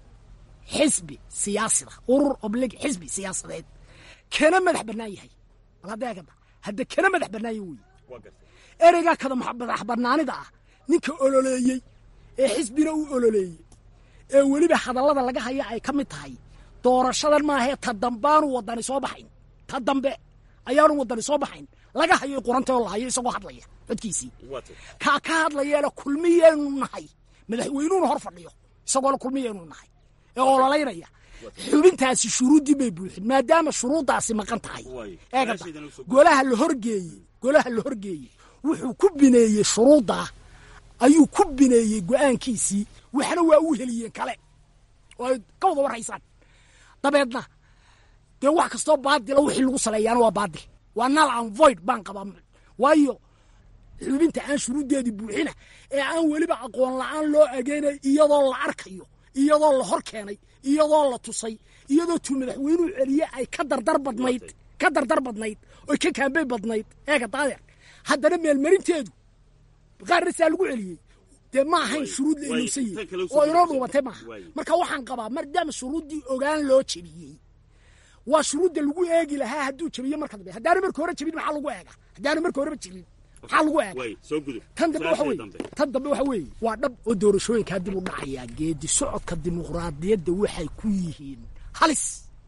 xisbi siyaasida urur oblig xisbi siyaasadeed kana madax bannaan yahay bal hadda eegada hadda kana madax bannaan yahay weeye ereygaa kada max- madax bannaanida ah ninka ololeeyey ee xisbina u ololeeyey ee weliba hadallada laga haya ay ka mid tahay doorashadan maahee ta dambaanu wadani soo baxayn ta dambe ayaanu wadani soo baxayn laga hayo quranta oo la hayo isagoo hadlaya codkiisii kaa ka hadlayeena kulmiyeenu nahay madaxweynuhuna hor fadhiyo isagoona kulmiyeenu nahay ee ololaynaya xubintaasi shuruuddii bay buuxin maadaama shuruuddaasi maqan tahay eegada golaha la horgeeyey golaha la horgeeyey wuxuu ku bineeyey shuruuddaa ayuu ku bineeyey go-aankiisii waxna waa u heliyeen kale oo ay ka wada warhaysaan dabeedna dee wax kastoo baadila wixii lagu saleeyaana waa baadil waa nal an void baan qabaa waayo xubinta aan shuruuddeedii buuxina ee aan weliba aqoon la-aan loo ageynay iyadoo la arkayo iyadoo la hor keenay iyadoo la tusay iyadoo tuu madaxweynuhu celiye ay ka dardar badnayd ka dardar badnayd oy ka kaambey badnayd eega daadeer haddana meelmarinteedu qaarna saa lagu celiyey dee ma ahayn shuruud la ilowsan yihi oo inoo dhuubatay maaha marka waxaan qabaa maadaama shuruuddii ogaan loo jebiyey waa shuruudda lagu eegi lahaa hadduu jebiye marka dambe haddaana marka hore jebin maxaa lagu eega haddaana marka horeba jirin maxaa lagu eega tan dambe waxa weye tan dambe waxa weeye waa dhab oo doorashooyinkaa dib u dhacayaa geedi socodka dimuqraadiyadda waxay ku yihiin halis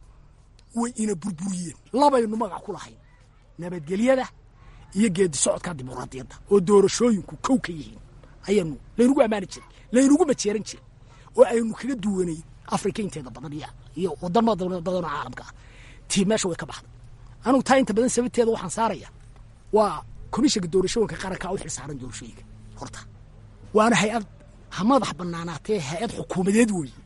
way ina burburiyeen labaynu magac ku lahayn nabadgelyada iyo geedi socodka dimuqraadiyadda oo doorashooyinku kow ka yihiin ayaynu laynagu ammaani jiray laynagu majeeran jiray oo aynu kaga duwanay afrika inteeda badan iyo wadamo badanoo caalamka ah tii meesha way ka baxday anugu taa inta badan sababteeda waxaan saaraya waa komishanka doorashooyinka qarankaa u xilsaaran doorashooyinka horta waana hay-ad ha madax banaanaatee hay-ad xukuumadeed weeye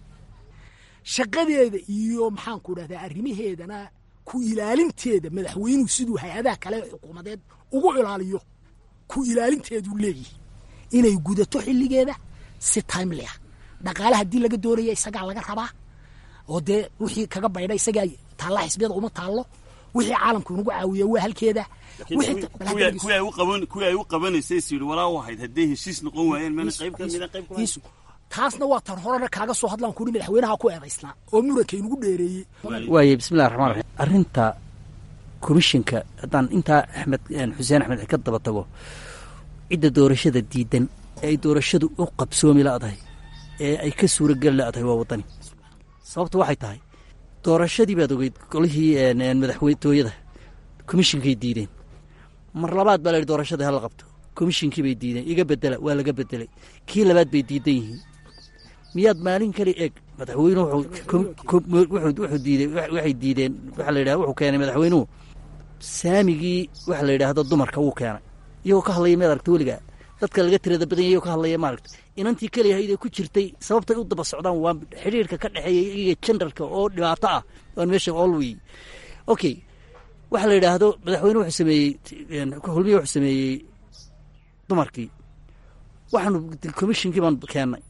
shaqadeeda iyo maxaanku dhahdaa arrimaheedana ku ilaalinteeda madaxweynuhu siduu hay-adaha kale xukuumadeed ugu ilaaliyo ku ilaalinteeduu leeyihi inay gudato xilligeeda si timely ah dhaqaale haddii laga doonaya isagaa laga rabaa oo dee wixii kaga baydha isagaa taalla xisbiyada uma taallo wixii caalamku inagu caawiya waa halkeeda kuwii ay u qabanaysay is yidhi walaa wahayd hadday heshiis noqon waayeen mana qayb ka mida qayb ka iisu taasna waa tan horena kaaga soo hadlaan kuri madaxweynaha ku eedaysnaa oo muranka inugu dheereeyey waaye bismillahi raxmaan raxiim arrinta komishinka haddaan intaa axmed xuseen axmed ka daba tago cidda doorashada diidan ee ay doorashadu u qabsoomi la'dahay ee ay ka suurageli la'dahay waa waddani sababtu waxay tahay doorashadii baad ogeyd golihii madaxtooyada komishinkay diideen mar labaad baa la yidhi doorashadii hala qabto komishinkii bay diideen iga bedela waa laga bedelay kii labaad bay diidan yihiin miyaad maalin kale eeg madaxweynuhu wuxuu diidey waxay diideen waxa la yidhaha wuxuu keenay madaxweynuhu saamigii waxa la yidhaahdo dumarka wuu keenay iyagoo ka hadlaya maad aragta weligaa dadka laga tirada badan yahy iyagoo ka hadlaya maaragta inantii keliyahayd ee ku jirtay sababtay u daba socdaan waa xidhiirka ka dhexeeya iyaga jendarka oo dhibaato ah waan meesha olwey okay waxa la yidhaahdo madaxweyne wuxuu sameeyey hulmiya wuxuu sameeyey dumarkii waxaanu komishinkii baan keennay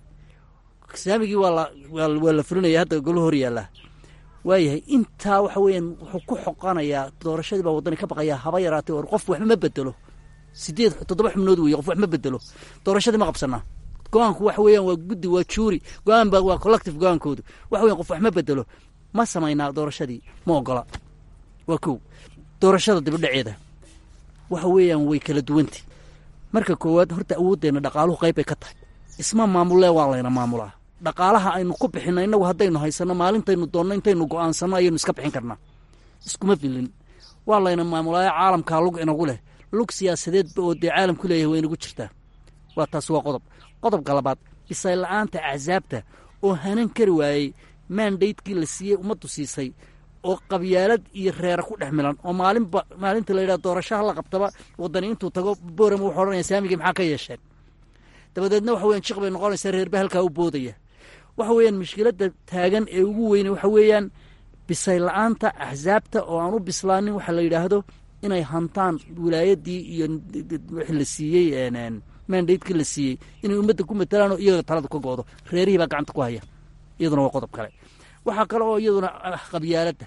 saamigii waa la waa la fulinaya hadda golo hor yaallaa waayahay intaa waxa weeyaan wuxuu ku xoqanayaa doorashadii baa waddani ka baqayaa haba yaraatay or qof waxba ma bedelo sideed toddoba xubnood weeye qof wax ma bedelo doorashadii ma qabsanaa go-aanku waxa weeyaan waa guddi waa juuri go-aan ba waa collective go-aankoodu waxa weyan qof wax ma bedelo ma samaynaa doorashadii ma ogola waa kow doorashada dibadhaceeda waxa weeyaan way kala duwantay marka koowaad horta awooddeenna dhaqaaluhu qayb bay ka tahay isma maamullee waa layna maamulaa dhaqaalaha aynu ku bixinno innagu haddaynu haysanno maalintaynu doonno intaynu go'aansanno ayaynu iska bixin karnaa iskuma filin waa layna maamulaayo caalamkaa lug inagu leh lug siyaasadeedba oo dee caalamku leeyahay way inagu jirtaa waa taas waa qodob qodobka labaad bisayl la'aanta axsaabta oo hanan kari waayey maandaydkii la siiyey ummaddu siisay oo qabyaalad iyo reera ku dhex milan oo maalinba maalinta la yidhaha doorashaha la qabtaba waddani intuu tago boorama wuxuu odhanaya saamigii maxaa ka yeesheen dabadeedna waxa weyan jiq bay noqonaysaa reerba halkaa u boodaya waxa weeyaan mushkiladda taagan ee ugu weyne waxa weeyaan bisay la'aanta axsaabta oo aan u bislaanin waxa la yidhaahdo inay hantaan wilaayaddii iyo wixii la siiyey mandaydkii la siiyey inay ummadda ku matalaan oo iyaga taladu ka go'do reerihii baa gacanta ku haya iyaduna waa qodob kale waxaa kale oo iyaduna ah qabyaaladda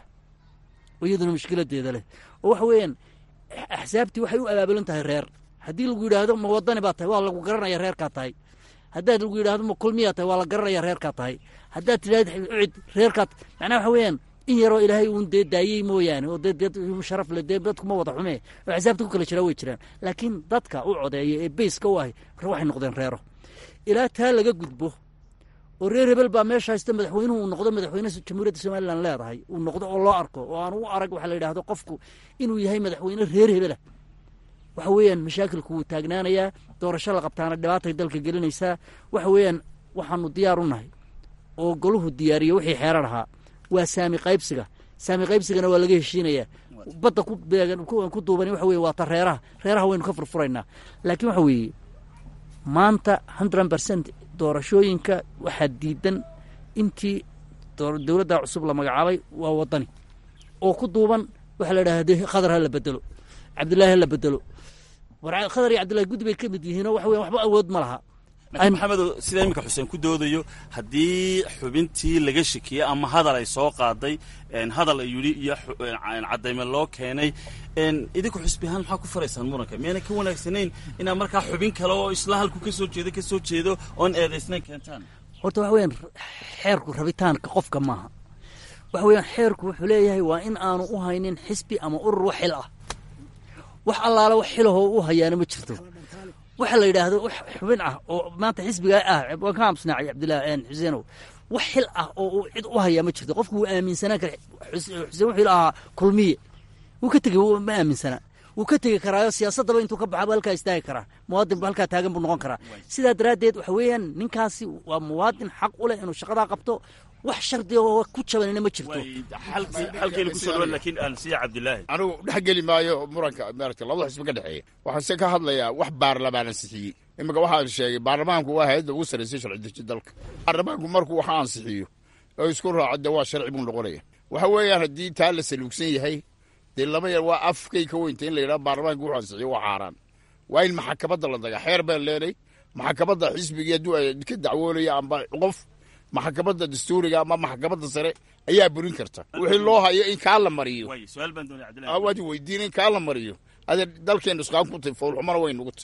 oo iyaduna mushkiladeeda leh oo waxa weeyaan axsaabtii waxay u abaabulan tahay reer haddii lagu yidhaahdo ma wadani baa tahay waa lagu garanaya reerkaa tahay haddaad lagu yidhahdo ma kulmiyaa tahay waa la garanaya reerkaa tahay haddaad tidhahd ucid reerkaa macnaha waxa weeyaan in yaroo ilaahay uun dee daayey mooyaane oo dee dad sharaf le dee dadkuma wada xumee oo axsaabta ku kala jiraa way jiraan laakiin dadka u codeeya ee beyska u ahy waxay noqdeen reero ilaa taa laga gudbo oo reer hebel baa meesha haysta madaxweynuhu uu noqdo madaxweyne jamhuuriyadda somalilan leedahay uu noqdo oo loo arko oo aan u arag waxaa la yidhahdo qofku inuu yahay madaxweyne reer hebelah waxa weeyaan mashaakilku wuu taagnaanayaa doorasho la qabtaana dhibaatay dalka gelinaysaa waxa weeyaan waxaanu diyaar u nahay oo goluhu diyaariyo wixii xeerar ahaa waa saami qaybsiga saami qaybsigana waa laga heshiinayaa badda ku beegan ku duubani waxa weye waa ta reeraha reeraha waynu ka furfuraynaa laakiin waxa weeye maanta hundred percent doorashooyinka waxaa diidan intii dowladda cusub la magacaabay waa wadani oo ku duuban waxaa la yidhaha de khadar ha la bedelo cabdillaahi ha la bedelo war khadar iyo cabdillahi guddi bay ka mid yihiinoo waxa weyan waxba awood ma laha laakiin maxamedo sida iminka xuseen ku doodayo haddii xubintii laga shekiyey ama hadal ay soo qaaday hadal ay yidhi iyo caddayme loo keenay idinku xusbi ahaan maxaa ku faraysaan muranka miyaanay ka wanaagsanayn inaad markaa xubin kale oo isla halku ka soo jeedo ka soo jeedo oon eedaysnayn keentaan horta waxa weeyaan xeerku rabitaanka qofka maaha waxa weeyaan xeerku wuxuu leeyahay waa in aanu u haynin xisbi ama urur wax xil ah wax allaala wax xilahoo u hayaana ma jirto waxa la yidhaahdo wax xubin ah oo maanta xisbigaa ah waan ka amsnaacay cabdillahi xuseenow wax xil ah oo uu cid u hayaa ma jirto qofku wuu aaminsanaan kara xuseen wuxuu ahaa kulmiye wuu ka tegey ma aaminsanaa wuu ka tegi karaayo siyaasaddaba intuu ka baxaba halkaa istaagi karaa muwaadin ba halkaa taagan buu noqon karaa sidaa daraaddeed waxa weeyaan ninkaasi waa muwaadin xaq u leh inuu shaqadaa qabto wax shardi oo ku jabanina ma jirto halkayna kusoo dhawan laakiin aan siya cabdilaahi anigu dhex geli maayo muranka maarata labada xisbi ka dhexeeya waxaan se ka hadlayaa wax baarlamaan ansixiyey iminka waxaan sheegay baarlamaanku waa hay-adda ugu sarraysay sharci deji dalka baarlamaanku markuu waxa ansixiyo oo isku raaco de waa sharci buu noqonaya waxa weeyaan haddii taa la saluugsan yahay dee laba yar waa afkay ka weynta in la yidhaha baarlamaanku wuxuu ansixiyo waa xaaraan waa in maxakamadda la daga xeer baan leenay maxakamadda xisbigii hadduu ay ka dacwoonaya amba qof maxkamadda dastuuriga ama maxkamadda sare ayaa burin karta wixii loo hayo in kaa la mariyo waad weydiin in kaa la mariyo ade dalkeen nusqaan ku tay foolxumana way nugu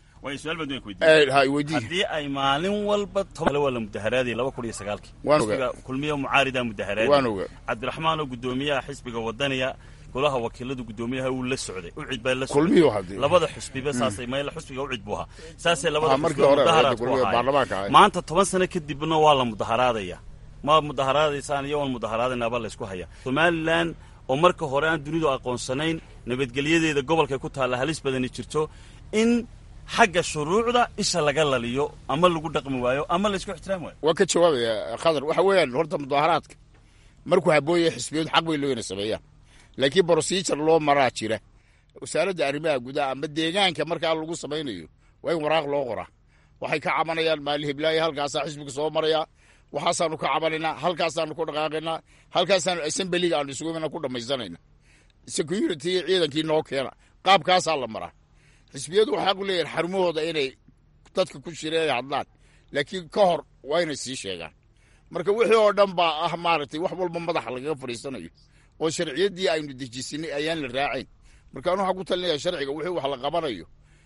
tay haddii ay maalin walba waa la mudaharaadayay laba kun iyo sagaalkii xisbiga kulmiya mucaarida mudaharaadayay cabdiraxmaan oo guddoomiyaha xisbiga wadaniya golaha wakiiladu guddoomiyaha uu la socday ucid baa la socday labada xusbiba saasay mayla xusbiga ucid buu ahaa saasay labada xusbi mudaharaad ku ahaayeen maanta toban sano kadibna waa la mudaharaadaya ma mudaharaadaysaan iyo waan mudaharaadaynaaba laysku haya somalilan oo marka hore aan dunidu aqoonsanayn nabadgelyadeeda gobolkay ku taalla halis badani jirto in xagga shuruucda isha laga laliyo ama lagu dhaqmi waayo ama laysku ixtiraam waayo waan ka jawaabaya khadar waxa weeyaan horta mudaharaadka markuu haboonya xisbiyadu xaq bay looyna sameeyaan laakiin brosijur loo maraa jira wasaaradda arrimaha gudaha ama deegaanka markaa lagu samaynayo waa in waraaq loo qoraa waxay ka cabanayaan maali hiblaayo halkaasaa xisbiga soo maraya waxaasaanu ka cabanaynaa halkaasaanu ku dhaqaaqaynaa halkaasaanu assembeliga aanu isugumina ku dhammaysanayna security ciidankii noo keena qaabkaasaa la maraa xisbiyadu waxaa ku leeyahin xarumahooda inay dadka ku shireen hadlaan laakiin ka hor waa inay sii sheegaan marka wixii oo dhan baa ah maaragtay wax walba madaxa lagaga fadhiisanayo oo sharciyaddii aynu dejisinay ayaan la raacayn marka anu waxaa ku talinaya sharciga wixii wax la qabanayo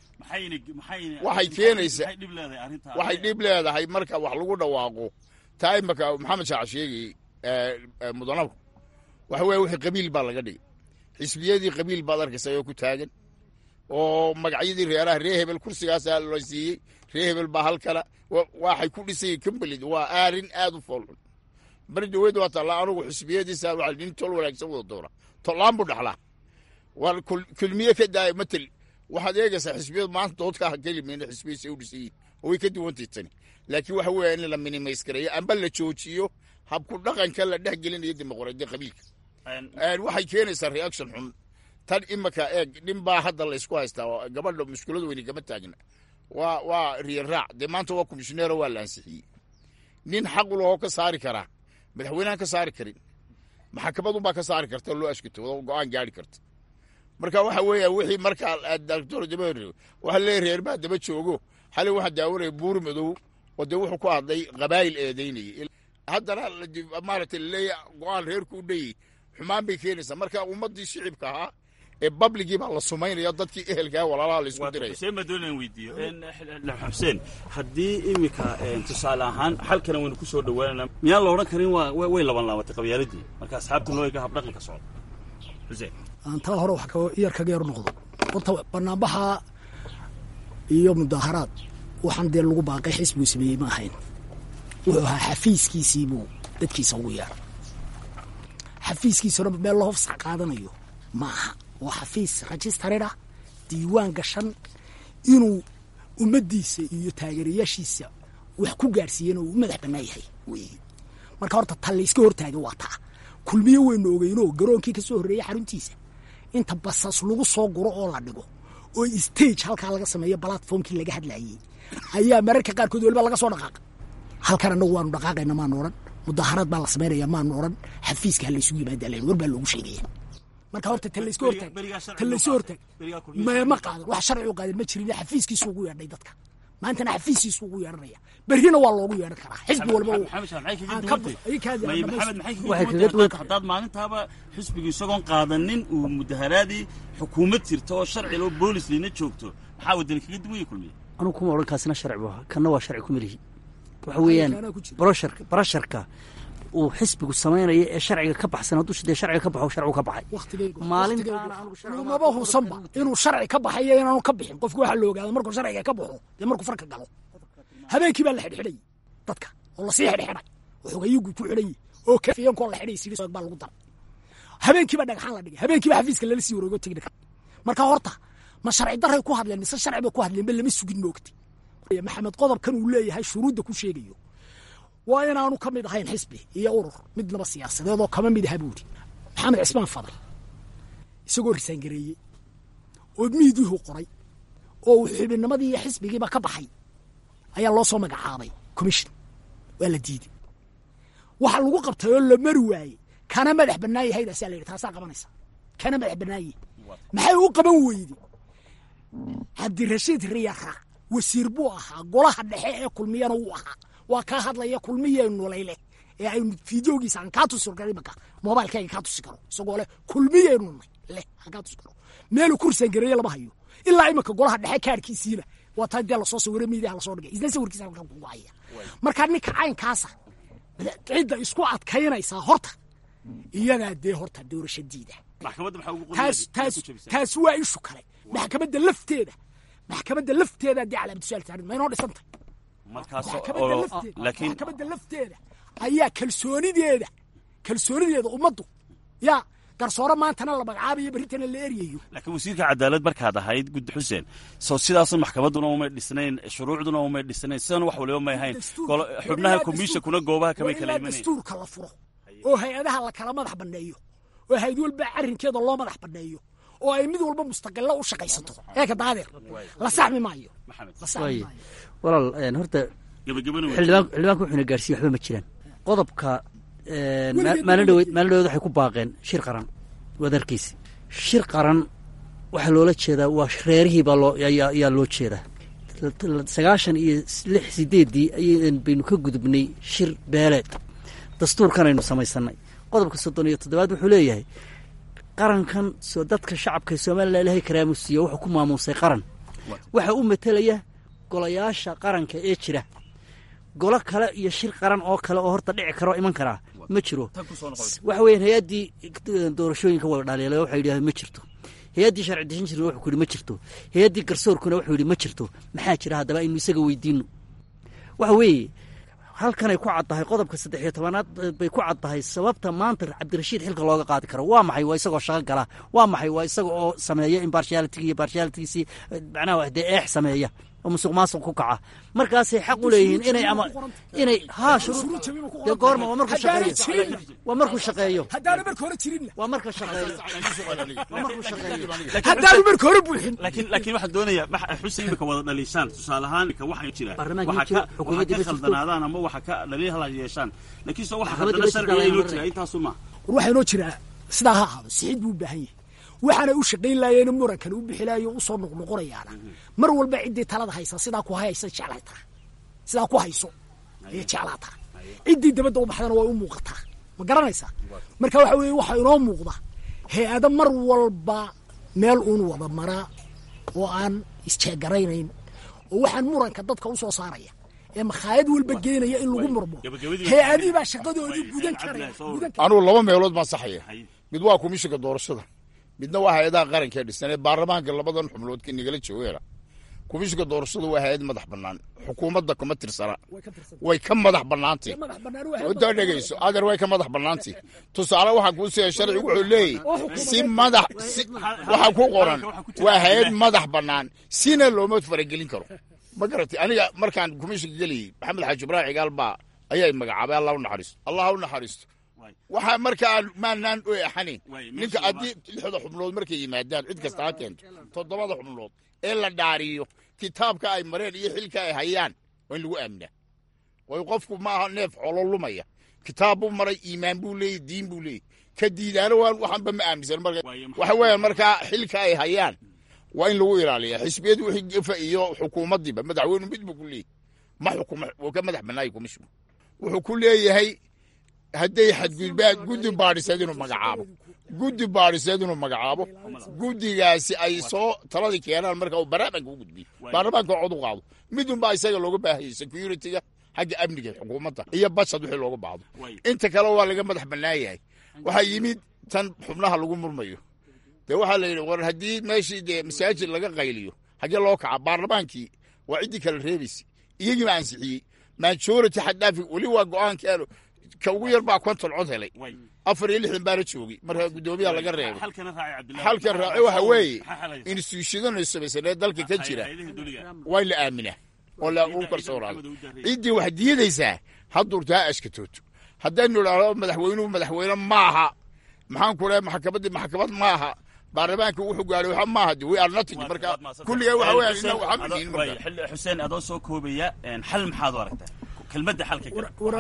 waxay keenaysaa waxay dhib leedahay marka wax lagu dhawaaqo taa imaka maxamed shaac sheegayey mudanabku waxa weeye wixii qabiil baa laga dhigay xisbiyadii qabiil baad arkaysa oo ku taagan oo magacyadii reeraha ree hebel kursigaasaa la siiyey ree hebel baa halkala waxay ku dhisayeen kambalid waa aarin aad u foolxun bari dhaweyd waa taallaa anugu xisbiyadiisa waa nin tol wanaagsan wada doona tollaan buu dhaxlaa waa kulmiye ka daaya matel waxaad eegaysaa xisbiyadu maanta doodkaaha kelimayna xisbiyadiisa u dhisan yihin oo way ka duwantay tani laakiin waxa weeya in la minimays gareeyo amba la joojiyo habku dhaqanka la dhex gelinayo dimuqraadiya qabiilka waxay keenaysaa reaction xun tan imaka eeg nin baa hadda la isku haystaa gabadha mushkulada weyni gama taagna waa waa riyan raac dee maanta waa komishineero waa la ansixiyey nin xaq u lahoo ka saari karaa madaxweynehan ka saari karin maxakamadunbaa ka saari karta loo ashkito go-aan gaari karta marka waxa weeya wixii markaa doctor daba waxa leeyahy reer baa daba joogo xalay waxaa daawanaya buur madow oo dee wuxuu ku hadlay qabaayil eedaynayay haddana maaragtay laleeya go-aan reerku u dhayey xumaan bay keenaysaa marka ummaddii shicibka ahaa ee babligii baa la sumaynaya dadkii ehelkaa walaalaha la isku diraya xuseen baa doonayaan weydiiyo xuseen haddii iminka tusaale ahaan xalkana waynu ku soo dhowaanana miyaan la odhan karin waa way laban laabatay qabyaaladii marka asxaabta looga habdhaqanka socda xuseen aan taa hore wax yar kaga yar noqdo horta banaanbaxa iyo mudaaharaad waxaan dee lagu baaqay xisbigu sameeyey ma ahayn wuxuu ahaa xafiiskiisiibuu dadkiisa ugu yeeray xafiiskiisuna meel loo hofsax qaadanayo ma aha waa xafiis registarid ah diiwaan gashan inuu ummaddiisa iyo taageerayaashiisa wax ku gaadhsiiyeen oo uu madax bannaan yahay wey marka horta ta layska hortaagay waa taa kulmiye weynu ogeynoo garoonkii ka soo horreeyey xaruntiisa inta basas lagu soo guro oo la dhigo oo stage halkaa laga sameeyo balatformkii laga hadlayey ayaa mararka qaarkood weliba laga soo dhaqaaqa halkan annagu waanu dhaqaaqayna maanu odhan mudaharaad baa la samaynaya maanu odhan xafiiska ha laysugu yimaada len war baa loogu sheegaya marka horta ta layska hortaag ta layska hortaag ma qaadan wax sharci u qaadan ma jirin xafiiskiisu ugu yeedhay dadka maantana xafiiskiisu ugu yeedhanaya berrina waa loogu yeedhan karaa xisbi walba haddaad maalintaaba xisbiga isagoon qaadanin uu mudaharaadii xukuumad jirta oo sharci loo boolis liina joogto maxaa wadani kaga duwanya kulmiye anugu kuma odhan kaasina sharci bu ahaa kanna waa sharci kuma lihi waxa weeyaan brosharka barasharka uu xisbigu samaynayo ee sharciga ka baxsan hadduu dee sharciga ka baxo sharcigu ka baxay maalintaanmaba husanba inuu sharci ka baxayo inaanu ka bixin qofku waxaa la ogaada markuu sharciga ka baxo dee markuu farka galo habeenkii baa la xidhxidhayy dadka oo lasii xidhxidhay waxoogayugu ku xidhayy oo kafiyankoo la xidhay sii baa lagu daray habeenkiiba dhagxaan la dhigay habeenkiiba xafiiska lala sii wareego tegnika marka horta ma sharci daray ku hadleen mise sharci bay ku hadleen ba lama sugin moogtay maxamed qodobkan uu leeyahay shuruudda ku sheegayo waa inaanu ka mid ahayn xisbi iyo urur midnaba siyaasadeed oo kama mid aha buuri maxamed cismaan fadal isagoo risaangareeyey oo miidiihu qoray oo uu xubinnimadii iyo xisbigiiba ka baxay ayaa loo soo magacaabay commission waa la diiday waxa lagu qabtay oo la mari waayey kana madax bannaan yahaydasaa la yidhi taasaa qabanaysa kana madax bannaanye maxay u qaban weyde cabdirashiid riyara wasiir buu ahaa golaha dhexe ee kulmiyana wuu ahaa waa kaa hadlaya kulmiyeenu layleh ee aynu fideogiisa aan kaa tusi karo imaka mobailkayga kaa tusi karo isagoo leh kulmiyeenu leh aan kaa tusi karo meelu kursan gareeye lama hayo ilaa imika golaha dhexe kaarkiisiina waa taa dee lasoo sawiro miidiyaha lasoo dhigay isna sawirkiisa halkan kugu haya marka ninka caynkaasa cidda isku adkaynaysaa horta iyadaa dee horta doorashadiida taas taas taas waa ishu kale maxkamadda lafteeda maxkamadda lafteeda dee calaamatusaal saarin ma inoo dhisantay maxkamadda lafteeda ayaa kalsoonideeda kalsoonideeda ummaddu yaa garsoore maantana la magacaabayo berritana la eryayo laakiin wasiirka cadaalad markaad ahayd guddi xuseen soo sidaasun maxkamadduna umay dhisnayn shuruucduna umay dhisnayn sidan wax waliba may ahayn xubnaha komishinkuna goobaha kamay kala imanayn dastuurka la furo oo hay-adaha la kala madax banneeyo oo hay-ad walba arrinkeeda loo madax banneeyo oo ay mid walba mustaqilo u shaqaysato eeka daadeer la saxmi maayo la saxmi maayo walaal horta xildhibaan xildhibaanka wuxuuna gaarsiiye waxba ma jiraan qodobka maalin dhaweed maalin dhaweed waxay ku baaqeen shir qaran wadarkiisi shir qaran waxaa loola jeedaa waa reerihii baa loo ayaa loo jeedaa sagaashan iyo lix sideeddii ay baynu ka gudubnay shir beeleed dastuurkanaynu samaysanay qodobka soddon iyo toddobaad wuxuu leeyahay qarankan soo dadka shacabka somalilan ilahay karaamusiiyo wuxuu ku maamuusay qaran waxaa u matelaya golayaasha qaranka ee jira golo kale iyo shir qaran oo kale oo horta dhici karo iman karaa ma jiro waxa weeyaan hay-addii doorashooyinka way dhaliilay waxay yidhahdeen ma jirto hay-addii sharci dejin jirna wuxuu ku yidhi ma jirto hay-addii garsoorkuna wuxuu yidhi ma jirto maxaa jira haddaba aynu isaga weydiino waxa weeye halkanay ku caddahay qodobka saddex iyo tobanaad bay ku caddahay sababta maanta cabdirashiid xilka looga qaadi karo waa maxay waa isagoo shaqo gala waa maxay waa isaga oo sameeya imbarshialitigi iyo barshialitigiisii macnaha dee eex sameeya oo musuq maasuq ku kaca markaasay xaq u leeyihiin inay ama inay haa shuruud dee goorma waa markuu shaqeeyo waa markuu shaqeeyo haddaana marka hore jirinna waa marka shaqeeyo waa markuu shaqeeyo haddaanu marka hore buuxin laakiin laakiin waxaan doonayaa xuseen imika wada dhaliishaan tusaale ahaan imika waxay jiraan waxa ka waxa ka khaldanaadaan ama waxa ka dhaliil hala yeeshaan laakiin soo waxa khaldana sharciga inoo jira intaasu ma war waxaa inoo jiraa sidaa ha ahaado sixid buu u baahan yahay waxaanay u shaqayn laayeen murankan u bixilaayo u soo noqnoqonayaana mar walba ciddii talada haysa sidaa ku haysa jeclataa sidaa ku hayso ayay jeclaataa ciddii dabadda u baxdana way u muuqataa ma garanaysaa marka waxa weeye waxaa inoo muuqda hay-ado mar walba meel uun wada maraa oo aan isjeegaraynayn oo waxaan muranka dadka u soo saaraya ee makhaayad walba geenaya in lagu murmo hay-adihii baa shaqadoodii gudan karaya anugu laba meelood baan saxaya mid waa komishinka doorashada midna waa hay-adaha qarankaee dhisan ee baarlamaanka labadan xubnood nagala joogeena komishinka doorashadu waa hay-ad madax bannaan xukuumadda kuma tirsana way ka madax bannaantay waddaa dhegayso adeer way ka madax bannaantay tusaale waxaa kuu siya sharcigu wuxuu leeyahy si madax si waxaa ku qoran waa hay-ad madax bannaan sina looma faragelin karo ma garatay aniga markaan komishinka geliyey maxamed xaaji ibraahim cigaal baa ayaa magacaabay allah u naxariisto allah u naxariisto waxaa markaa maanaan oy axanayn ninka haddii lixda xubnood markay yimaadaan cid kasta ha keento toddobada xubnood ee la dhaariyo kitaabka ay mareen iyo xilka ay hayaan waa in lagu aaminaa way qofku maaha neef xolo lumaya kitaab buu maray iimaan buu leeyey diin buu leeyey ka diidaana waan waxanba ma aaminsan marka waxa weeyaan markaa xilka ay hayaan waa in lagu ilaaliya xisbiyadu wixii gefa iyo xukuumaddiiba madaxweynu mid buu ku leeyahy ma xukuma wuu ka madax bannaaya komishinku wuxuu ku leeyahay hadday xadgudbaan guddi baadhiseed inuu magacaabo guddi baadhiseed inuu magacaabo guddigaasi ay soo taladii keenaan marka uu baarlamaanka u gudbiyo baarlamaanka cod u qaado midunbaa isaga looga baahayay security-ga xagga amniga xukuumadda iyo bashad wixii looga baahdo inta kale waa laga madax bannaan yahay waxaa yimid tan xubnaha lagu murmayo dee waxaa la yidhi war haddii meeshii dee masaajid laga qayliyo haggee loo kaca baarlamaankii waa ciddii kala reebaysay iyagiiba ansixiyey majority xaddhaafi weli waa go-aankeenu ka ugu yar baa konton cod helay afar iyo lixdan baana joogay marka guddoomiyaha laga reebay xalkan raaci waxa weeye instituushadana samaysanee dalka ka jira waa in la aaminaa oo lagu kalsoonaado ciddii wax diidaysaa haddurta ha ashkatooto haddaynu idhaahdo madaxweynuhu madaxweyne maaha maxaan ku lehay maxkamaddii maxkamad maaha baarlamaanka wuxuu gaadhay waxa maaha de we are nothing marka kulligaa waxa weeyaan inna waxaa midiin marka xuseen adoo soo koobaya xal maxaad u aragtaa kelmadda xalka war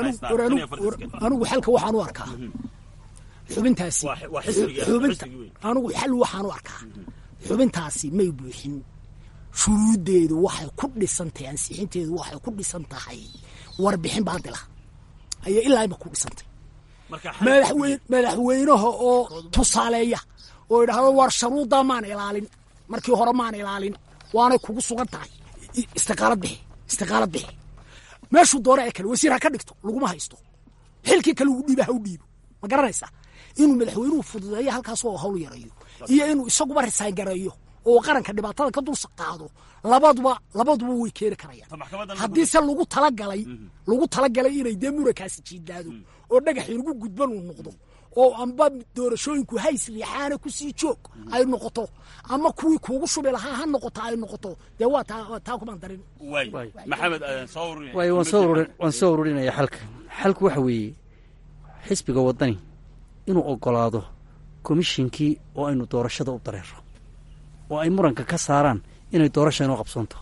anigu xalka waxaan u arkaa xubintaasi xubinta anigu xal waxaan u arkaa xubintaasi may buuxin shuruuddeedu waxay ku dhisan tahay ansixinteedu waxay ku dhisan tahay warbixin baadila ayay ilaa ima ku dhisantay madaxweyne madaxweynaha oo tusaaleeya oo idhaahdo war sharuuddaa maan ilaalin markii hore maan ilaalin waanay kugu sugan tahay istiqaalad bixi istiqaalad bixi meeshuu doona ee kale wasiir ha ka dhigto laguma haysto xilkii kale uu dhiiba ha u dhiibo ma garanaysaa inuu madaxweynuhu fududeeyo halkaasoo hawl yarayo iyo inuu isaguba risaan gareeyo oo qaranka dhibaatada ka dul qaado labaduba labaduba way keeni karayaan haddiise lagu talagalay lagu talagalay inay dee murankaasi jiidaado oo dhagaxii lagu gudban uu noqdo oo amba doorashooyinku hays liixaana kusii joog ay noqoto ama kuwii kuugu shubi lahaa ha noqoto ay noqoto dee waa taa taa kumaan darin maxamed waayo waan soo ururin waan soo ururinaya xalka xalku waxa weeye xisbiga waddani inuu oggolaado komishinkii oo aynu doorashada u dareero oo ay muranka ka saaraan inay doorasha inoo qabsoonto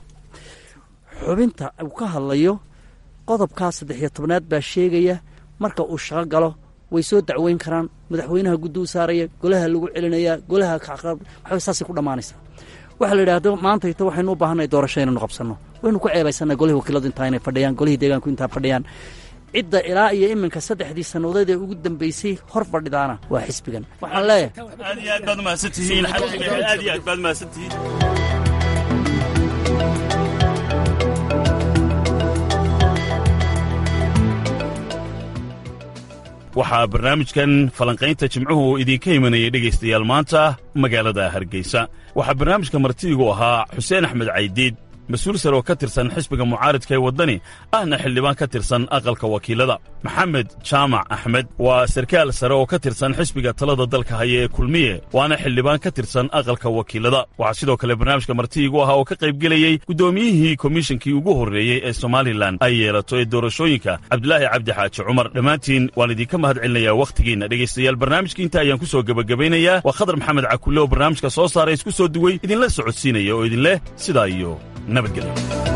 xubinta uu ka hadlayo qodobkaa saddex iyo tobnaad baa sheegaya marka uu shaqo galo way soo dacweyn karaan madaxweynaha guddi u saaraya golaha lagu celinayaa golaha waxbay saasay ku dhammaanaysaa waxaa la yidhahdo maantayto waxaynu u baahannahay doorasho inaynu qabsanno waynu ku ceebaysanaa golihii wakiiladu intaa inay fadhiyaan golihii deegaanku intaa fadhiyaan cidda ilaa iyo iminka saddexdii sannadood ee ugu dambaysay hor fadhidaana waa xisbigan waxaan leeyahay aad iyo aad baad umahadsantihiin aad iyo aad baad umahadsantihiin waxaa barnaamijkan falanqaynta jimcuhu idinka imanayay dhegaystayaal maanta magaalada hargeysa waxaa barnaamijka martidigu ahaa xuseen axmed caydiid mas-uul sare oo ka tirsan xisbiga mucaaridka ee waddani ahna xildhibaan ka tirsan aqalka wakiilada maxamed jaamac axmed waa sarkaal sare oo ka tirsan xisbiga talada dalka haya ee kulmiye waana xildhibaan ka tirsan aqalka wakiilada waxaa sidoo kale barnaamijka martidigu ahaa oo ka qaybgelayey guddoomiyihii komishinkii ugu horreeyey ee somalilan ay yeelato ee doorashooyinka cabdulaahi cabdi xaaji cumar dhammaantiin waan idinka mahad celinayaa wakhtigiinna dhegaystayaal barnaamijka inta ayaan ku soo gebagabaynayaa waa khadar maxamed cakulle oo barnaamijka soo saaray isku soo duwey idinla socodsiinaya oo idinleh sidaa iyo nabadgelyo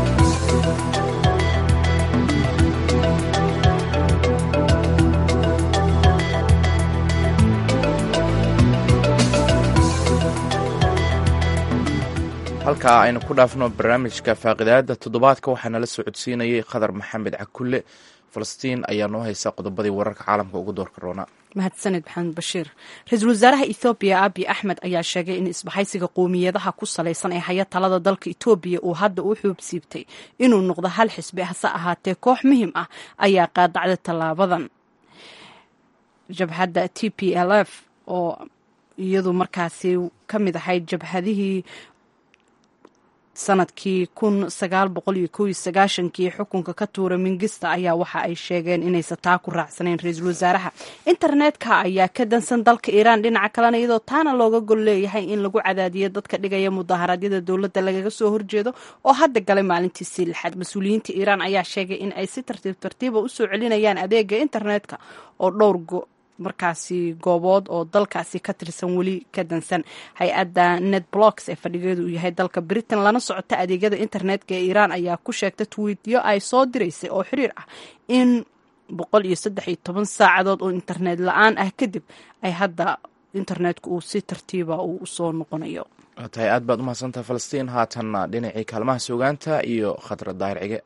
halkaa aynu ku dhaafno barnaamijka faaqidaada toddobaadka waxaa nala socodsiinayay khadar maxamed cakulle falastiin ayaa noo haysa qodobadii wararka caalamka ugu doorka roona mahadsaned maxamed bashiir ra-iisul wasaaraha ethoobiya abiy axmed ayaa sheegay in isbahaysiga qowmiyadaha ku salaysan ee haya talada dalka etoobiya uu hadda u xuubsiibtay inuu noqdo hal xisbi hase ahaatee koox muhiim ah ayaa qaadacday tallaabadan jabhadda t p l f oo iyadu markaasi ka mid ahayd jabhadihii sanadkii kun sagaal boqol iyo kow iyo sagaashankii xukunka ka tuura mingista ayaa waxa ay sheegeen inaysan taa ku raacsaneyn ra-iisul wasaaraha internetka ayaa ka dansan dalka iiraan dhinaca kalena iyadoo taana looga gol leeyahay in lagu cadaadiyo dadka dhigaya mudaharaadyada dowladda lagaga soo horjeedo oo hadda galay maalintiisii lixaad mas-uuliyiinta iiraan ayaa sheegay in ay si tartiib tartiiba usoo celinayaan adeega internetka oo dhowr markaasi goobood oo dalkaasi ka tirsan weli ka dansan hay-adda netblocks ee fadhigeedu uu yahay dalka britain lana socota adeegyada internetka ee iiraan ayaa ku sheegta twiityo ay soo diraysay oo xiriir ah in boqol iyo saddex iyo toban saacadood oo internet la-aan ah kadib ay hadda internetku uu si tartiiba uu usoo noqonayo waa tahay aad baad umahadsantaha falastiin haatanna dhinacii kaalmaha sugaanta iyo khadra daahir cige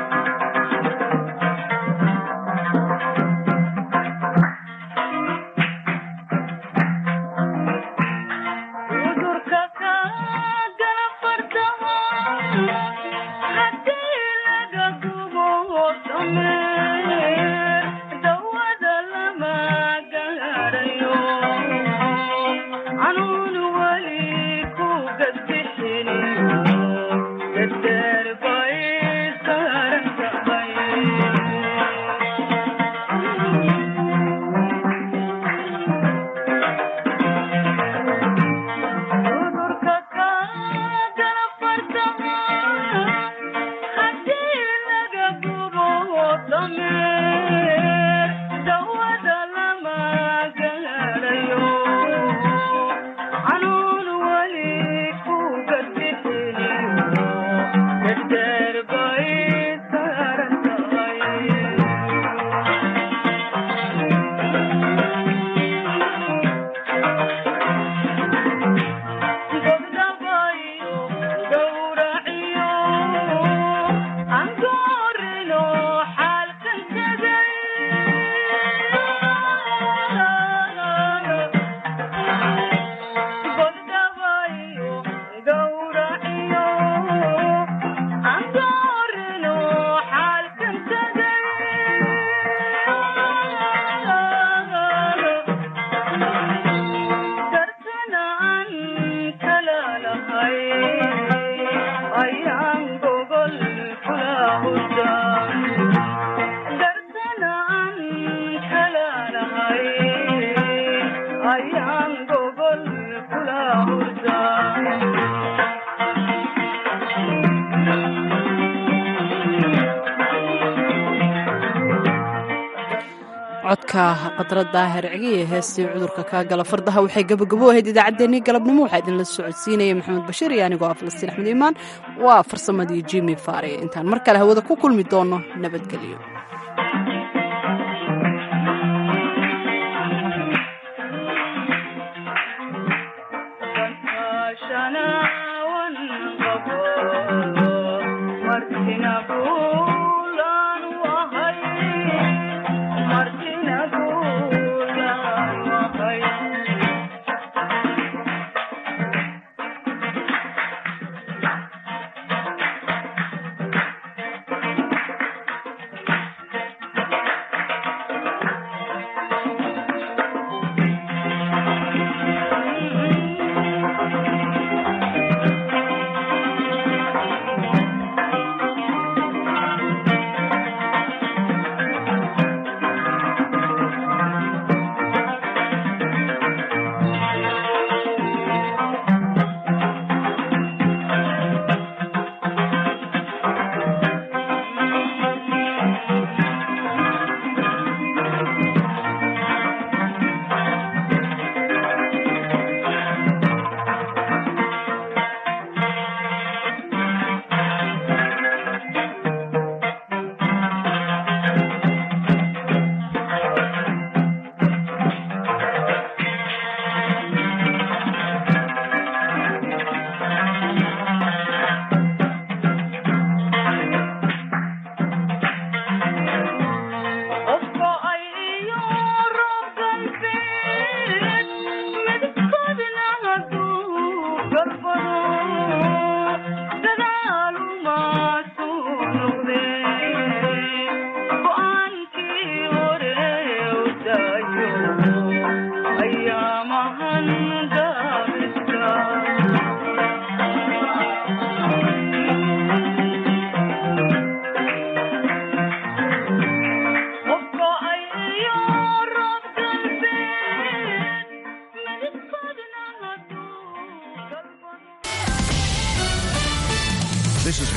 codka qadra daahir cigiye heestii cudurka kaa gala fardaha waxay gabagabo ahayd idaacaddeenii galabnimo waxaa idinla socodsiinaya maxamed bashiir iyo anigoo ah falastiin axmed iimaan waa farsamadii jimi faare intaan mar kale hawada ku kulmi doono nabadgelyo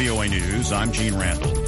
VOA News, I'm Gene Randall.